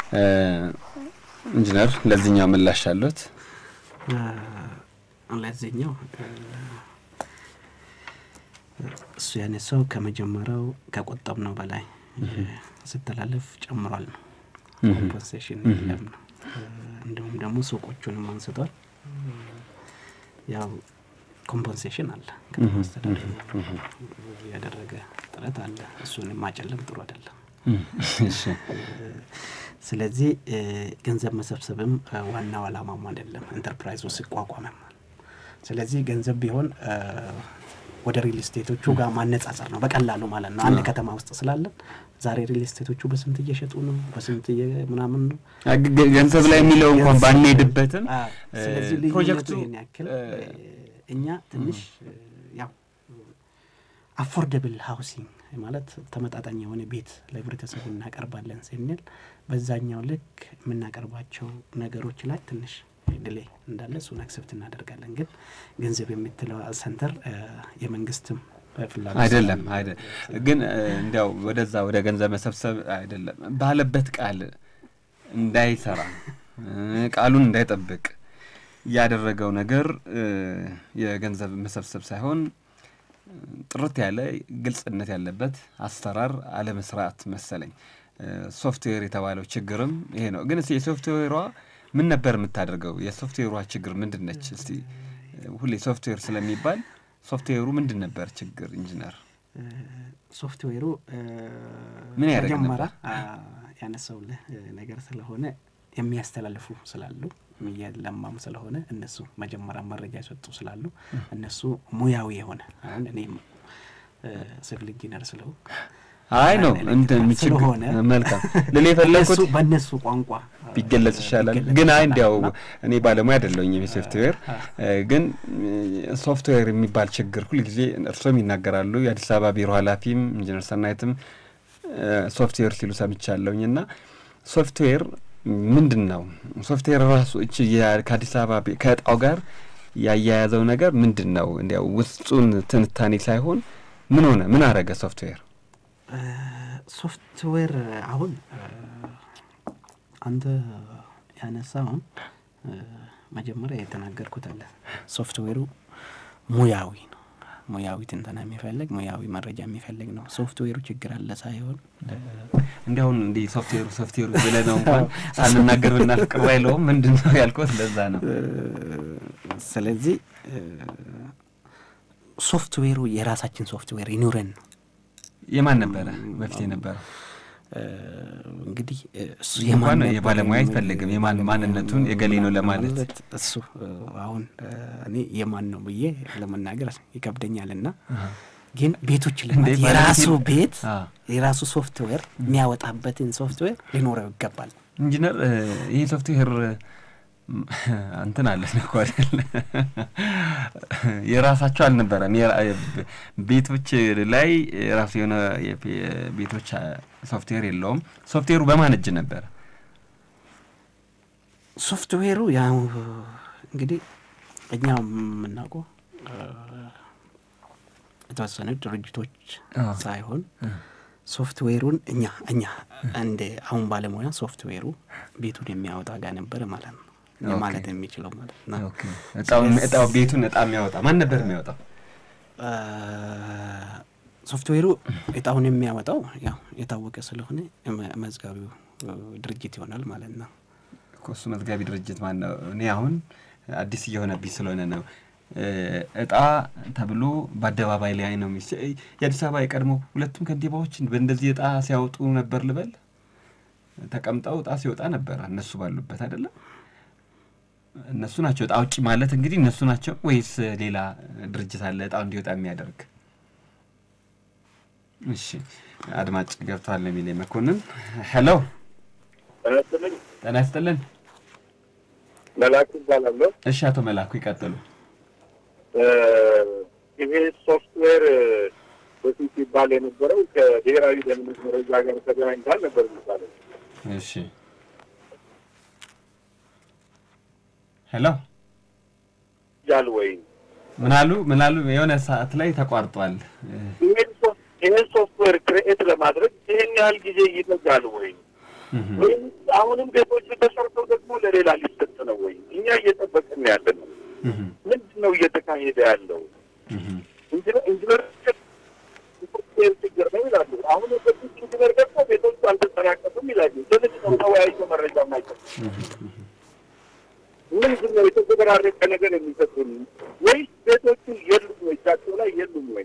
ኢንጂነር ለዚህኛው ምላሽ አሉት? ለዚህኛው እሱ ያነሳው ከመጀመሪያው ከቆጠብነው በላይ ስተላለፍ ጨምሯል ነው ኮምፐንሴሽን የለም ነው። እንዲሁም ደግሞ ሱቆቹንም አንስቷል። ያው ኮምፐንሴሽን አለ ከማስተዳደር ያደረገ ጥረት አለ። እሱን ማጨለም ጥሩ አይደለም። ስለዚህ ገንዘብ መሰብሰብም ዋናው አላማም አይደለም ኢንተርፕራይዙ ሲቋቋምም። ስለዚህ ገንዘብ ቢሆን ወደ ሪል ስቴቶቹ ጋር ማነጻጸር ነው በቀላሉ ማለት ነው። አንድ ከተማ ውስጥ ስላለን ዛሬ ሪል ስቴቶቹ በስንት እየሸጡ ነው፣ በስንት ምናምን ነው። ገንዘብ ላይ የሚለው እንኳን ባንሄድበትም ስለዚህ ልዩነቱ ይህን ያክል እኛ ትንሽ ያው አፎርደብል ሃውሲንግ ማለት ተመጣጣኝ የሆነ ቤት ለህብረተሰቡ እናቀርባለን ስንል በዛኛው ልክ የምናቀርባቸው ነገሮች ላይ ትንሽ ድሌ እንዳለ እሱን አክሰፕት እናደርጋለን። ግን ገንዘብ የምትለው ሰንተር የመንግስትም ፍላጎት አይደለም አይደለም። ግን እንዲያው ወደዛ ወደ ገንዘብ መሰብሰብ አይደለም ባለበት ቃል እንዳይሰራ ቃሉን እንዳይጠብቅ ያደረገው ነገር የገንዘብ መሰብሰብ ሳይሆን ጥርት ያለ ግልጽነት ያለበት አሰራር አለመስራት መሰለኝ። ሶፍትዌር የተባለው ችግርም ይሄ ነው። ግን እስቲ የሶፍትዌሯ ምን ነበር የምታደርገው? የሶፍትዌሯ ችግር ምንድን ነች? እስቲ ሁሌ ሶፍትዌር ስለሚባል ሶፍትዌሩ ምንድን ነበር ችግር? ኢንጂነር ሶፍትዌሩ ምን ያደርግ መጀመሪያ ያነሳውልህ ነገር ስለሆነ የሚያስተላልፉ ስላሉ እየለማም ስለሆነ እነሱ መጀመሪያ መረጃ የሰጡ ስላሉ እነሱ ሙያዊ የሆነ አሁን እኔም ሲቪል ኢንጂነር ስለው አይ ነው ስለሆነ መልካም ልል የፈለግኩት በእነሱ ቋንቋ ቢገለጽ ይሻላል። ግን አይ እንዲያው እኔ ባለሙያ አይደለሁኝ የሶፍትዌር ግን ሶፍትዌር የሚባል ችግር ሁልጊዜ እርሶም ይናገራሉ። የአዲስ አበባ ቢሮ ኃላፊም ኢንጂነር ሰናይትም ሶፍትዌር ሲሉ ሰምቻለሁኝ እና ሶፍትዌር ምንድን ነው? ሶፍትዌር ራሱ እች ከአዲስ አበባ ከእጣው ጋር ያያያዘው ነገር ምንድን ነው? እንዲያው ውስጡን ትንታኔ ሳይሆን ምን ሆነ? ምን አረገ ሶፍትዌር? ሶፍትዌር አሁን አንተ ያነሳውን መጀመሪያ የተናገርኩት አለ። ሶፍትዌሩ ሙያዊ ነው። ሙያዊ ትንተና የሚፈልግ ሙያዊ መረጃ የሚፈልግ ነው። ሶፍትዌሩ ችግር አለ ሳይሆን እንዲያሁን እንዲህ ሶፍትዌሩ ሶፍትዌሩ ብለህ ነው እንኳን ሳንናገር ብናልፍ ቅር አይለውም። ምንድን ነው ያልኩት ለዛ ነው። ስለዚህ ሶፍትዌሩ የራሳችን ሶፍትዌር ይኑረን ነው። የማን ነበረ በፊት የነበረው? እንግዲህ እሱ እንኳን የባለሙያ አይፈልግም የማን ማንነቱን የገሌ ነው ለማለት እሱ አሁን እኔ የማን ነው ብዬ ለመናገር ይከብደኛል እና ግን ቤቶች ልማት የራሱ ቤት የራሱ ሶፍትዌር የሚያወጣበትን ሶፍትዌር ሊኖረው ይገባል። ኢንጂነር ይህ ሶፍትዌር እንትን አለን እኮ አይደል? የራሳቸው አልነበረም። ቤቶች ላይ የራሱ የሆነ ቤቶች ሶፍትዌር የለውም። ሶፍትዌሩ በማን እጅ ነበረ? ሶፍትዌሩ ያው እንግዲህ እኛ የምናውቀው የተወሰኑ ድርጅቶች ሳይሆን ሶፍትዌሩን እኛ እኛ እንደ አሁን ባለሙያ ሶፍትዌሩ ቤቱን የሚያወጣ ጋር ነበረ ማለት ነው ማለት የሚችለው ማለት ነው። እጣው ቤቱን እጣ የሚያወጣ ማን ነበር የሚያወጣው? ሶፍትዌሩ እጣውን የሚያወጣው ያው የታወቀ ስለሆነ መዝጋቢው ድርጅት ይሆናል ማለት ነው። እሱ መዝጋቢ ድርጅት ማን ነው? እኔ አሁን አዲስ እየሆነብኝ ስለሆነ ነው። እጣ ተብሎ በአደባባይ ላይ ነው የሚስ የአዲስ አበባ የቀድሞ ሁለቱም ከንቲባዎች በእንደዚህ እጣ ሲያወጡ ነበር ልበል። ተቀምጠው እጣ ሲወጣ ነበረ እነሱ ባሉበት አይደለም። እነሱ ናቸው እጣ አውጪ ማለት እንግዲህ እነሱ ናቸው ወይስ ሌላ ድርጅት አለ እጣው እንዲወጣ የሚያደርግ? እሺ አድማጭ ገብተዋል የሚል መኮንን ሄሎ ተነስልኝ ጤና ይስጥልን መላክ ይባላለሁ። እሺ አቶ መላኩ ይቀጥሉ ይሄ ሶፍትዌር በፊት ይባል የነበረው ከብሔራዊ ደህንነት መረጃ ጋር ተገናኝቷል ነበር የሚባለው። እሺ ሄሎ ያል ወይ ምን አሉ ምን አሉ የሆነ ሰዓት ላይ ተቋርጧል ይሄን ሶፍት- ይሄን ሶፍትዌር ክሬኤት ለማድረግ ይሄን ያህል ጊዜ ይፈጃል ወይ? ወይም አሁንም ቤቶች ተሰርተው ደግሞ ለሌላ ሊሰጥ ነው ወይ? እኛ እየጠበቅን ያለ ነው። ምንድን ነው እየተካሄደ ያለው? ኢንጂነር ኢንጂነር ሶፍትዌር ችግር ነው ይላሉ። አሁን በፊት ኢንጂነር ደግሞ ቤቶቹ አልተጠናቀቁም ይላሉ። ለምንድን ነው ተወያይቶ መረጃ ማይሰጥ? ምንድን ነው የተዘበራረቀ ነገር የሚሰጡን ወይስ ቤቶቹ የሉም ወይ? እጃቸው ላይ የሉም ወይ?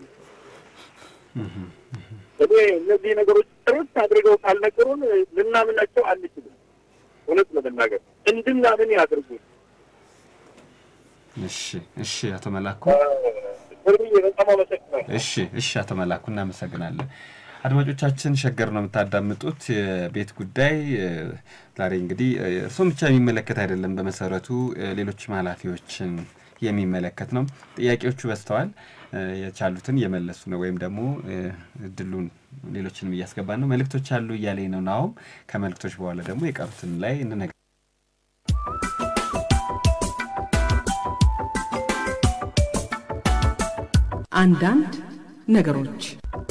እኔ እነዚህ ነገሮች ጥርት አድርገው ካልነገሩን ልናምናቸው አንችልም። እውነት ለመናገር እንድናምን ያድርጉን። እሺ እሺ አቶ መላኩ እርምዬ በጣም አመሰግናለሁ። እሺ እሺ አቶ መላኩ እናመሰግናለን። አድማጮቻችን ሸገር ነው የምታዳምጡት። የቤት ጉዳይ እ፣ ዛሬ እንግዲህ እ፣ እርስዎን ብቻ የሚመለከት አይደለም። በመሰረቱ እ፣ ሌሎችም ኃላፊዎችን የሚመለከት ነው። ጥያቄዎቹ በዝተዋል። እ፣ የቻሉትን እየመለሱ ነው፣ ወይም ደግሞ እ፣ እድሉን ሌሎችንም እያስገባን ነው። መልእክቶች አሉ እያለኝ ነው ናሁም። ከመልእክቶች በኋላ ደግሞ የቀሩትን ላይ እንነግ አንዳንድ ነገሮች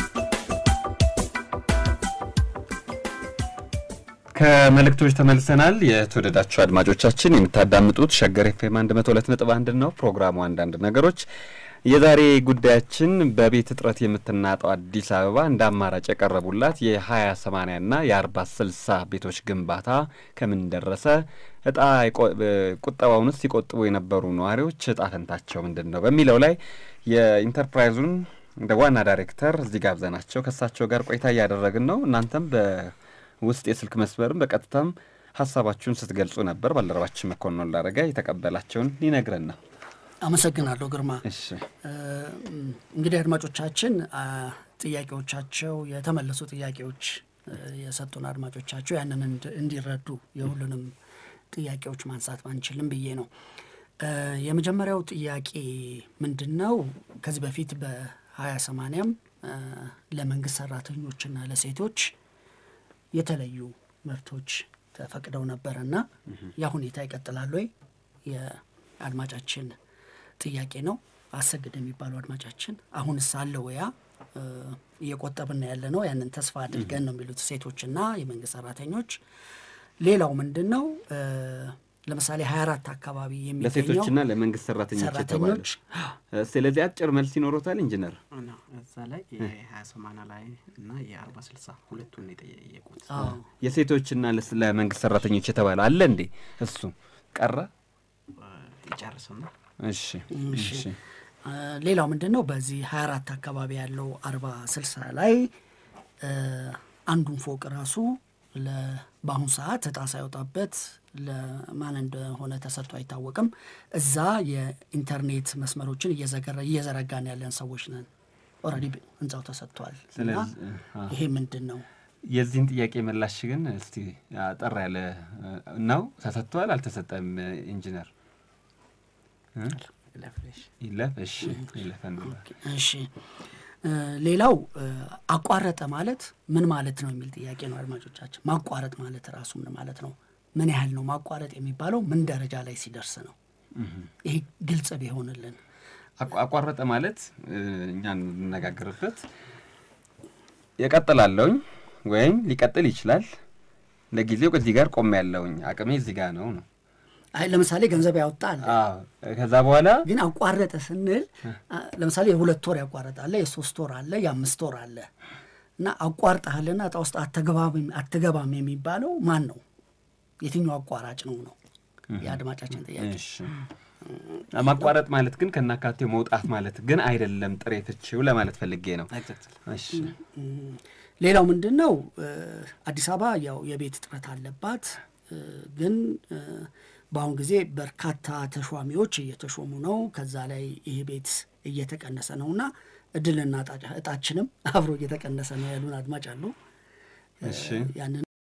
ከመልእክቶች ተመልሰናል። የተወደዳችሁ አድማጮቻችን የምታዳምጡት ሸገር ኤፍኤም 102.1 ነው። ፕሮግራሙ አንዳንድ ነገሮች የዛሬ ጉዳያችን በቤት እጥረት የምትናጠው አዲስ አበባ እንደ አማራጭ የቀረቡላት የ20 80 ና የ40 60 ቤቶች ግንባታ ከምን ደረሰ? እጣ የቆ- ቁጠባውንስ ሲቆጥቡ የነበሩ ነዋሪዎች እጣ ፈንታቸው ምንድን ነው? በሚለው ላይ የኢንተርፕራይዙን እንደ ዋና ዳይሬክተር እዚህ ጋብዘናቸው ከእሳቸው ጋር ቆይታ እያደረግን ነው። እናንተም በውስጥ የስልክ መስመርም በቀጥታም ሀሳባችሁን ስትገልጹ ነበር። ባልደረባችን መኮንን ላረጋ የተቀበላቸውን ሊነግረን ነው። አመሰግናለሁ ግርማ። እሺ እንግዲህ አድማጮቻችን አ፣ ጥያቄዎቻቸው የተመለሱ ጥያቄዎች እ፣ የሰጡን አድማጮቻቸው ያንን እንድ- እንዲረዱ የሁሉንም ጥያቄዎች ማንሳት ባንችልም ብዬ ነው። እ፣ የመጀመሪያው ጥያቄ ምንድን ነው? ከዚህ በፊት በሀያ ሰማንያም ለመንግስት ሰራተኞችና ለሴቶች የተለዩ መብቶች ተፈቅደው ነበርና ያ ሁኔታ ይቀጥላል ወይ? የአድማጫችን ጥያቄ ነው። አሰግድ የሚባለው አድማጫችን አሁንስ አለ ወያ እየቆጠብን ያለ ነው። ያንን ተስፋ አድርገን ነው የሚሉት ሴቶችና የመንግስት ሰራተኞች። ሌላው ምንድን ነው እ፣ ለምሳሌ ሀያ አራት አካባቢ የሚገኘው ለሴቶችና ለመንግስት ሰራተኞች የተባለ ሰራተኞች ስለዚህ አጭር መልስ ይኖሮታል ኢንጂነር ነው እዛ ላይ የሀያ ሰማንያ ላይ እና የአርባ ስልሳ ሁለቱን ነው የጠየቁት። አዎ። የሴቶችና ለስ- ለመንግስት ሰራተኞች የተባለ አለ እንዴ? እሱ ቀረ። ይጨርስና እሺ እሺ። እሺ እ፣ ሌላው ምንድን ነው በዚህ ሀያ አራት አካባቢ ያለው አርባ ስልሳ ላይ እ፣ አንዱን ፎቅ ራሱ ለ- በአሁኑ ሰዓት እጣ ሳይወጣበት ለማን እንደሆነ ተሰጥቶ አይታወቅም። እዛ የኢንተርኔት መስመሮችን እየዘገረ- እየዘረጋን ያለን ሰዎች ነን። ኦልሬዲ ህንፃው ተሰጥቷል እና ስለዚህ አ- ይሄ ምንድን ነው የዚህን ጥያቄ ምላሽ ግን እስቲ አጠር ያለ እ፣ ነው ተሰጥቷል አልተሰጠም? ኢንጂነር እ? ይለፍ እሺ ይለፈን እሺ እ፣ ሌላው እ፣ አቋረጠ ማለት ምን ማለት ነው የሚል ጥያቄ ነው አድማጮቻችን። ማቋረጥ ማለት ራሱ ምን ማለት ነው? ምን ያህል ነው ማቋረጥ የሚባለው? ምን ደረጃ ላይ ሲደርስ ነው? ይሄ ግልጽ ቢሆንልን። አቋ- አቋረጠ ማለት እ፣ እኛ እንነጋገርበት የቀጥላለውኝ ወይም ሊቀጥል ይችላል። ለጊዜው ከዚህ ጋር ቆሜ ያለውኝ አቅሜ እዚህ ጋር ነው ነው አይ ለምሳሌ ገንዘብ ያወጣል አዎ። ከዛ በኋላ ግን አቋረጠ ስንል አ፣ ለምሳሌ የሁለት ወር ያቋረጣለ፣ የሶስት ወር አለ፣ የአምስት ወር አለ እና አቋርጠሃልና እጣ ውስጥ አትገባም አትገባም የሚባለው ማን ነው? የትኛው አቋራጭ ነው ነው የአድማጫችን ጥያቄ። እሺ ማቋረጥ ማለት ግን ከናካቴው መውጣት ማለት ግን አይደለም። ጥሬ ፍቺው ለማለት ፈልጌ ነው። እሺ ሌላው ምንድን ነው እ፣ አዲስ አበባ ያው የቤት እጥረት አለባት እ፣ ግን እ፣ በአሁን ጊዜ በርካታ ተሿሚዎች እየተሾሙ ነው። ከዛ ላይ ይህ ቤት እየተቀነሰ ነው እና እድልና እጣችንም አብሮ እየተቀነሰ ነው ያሉን አድማጭ አሉ። ያንን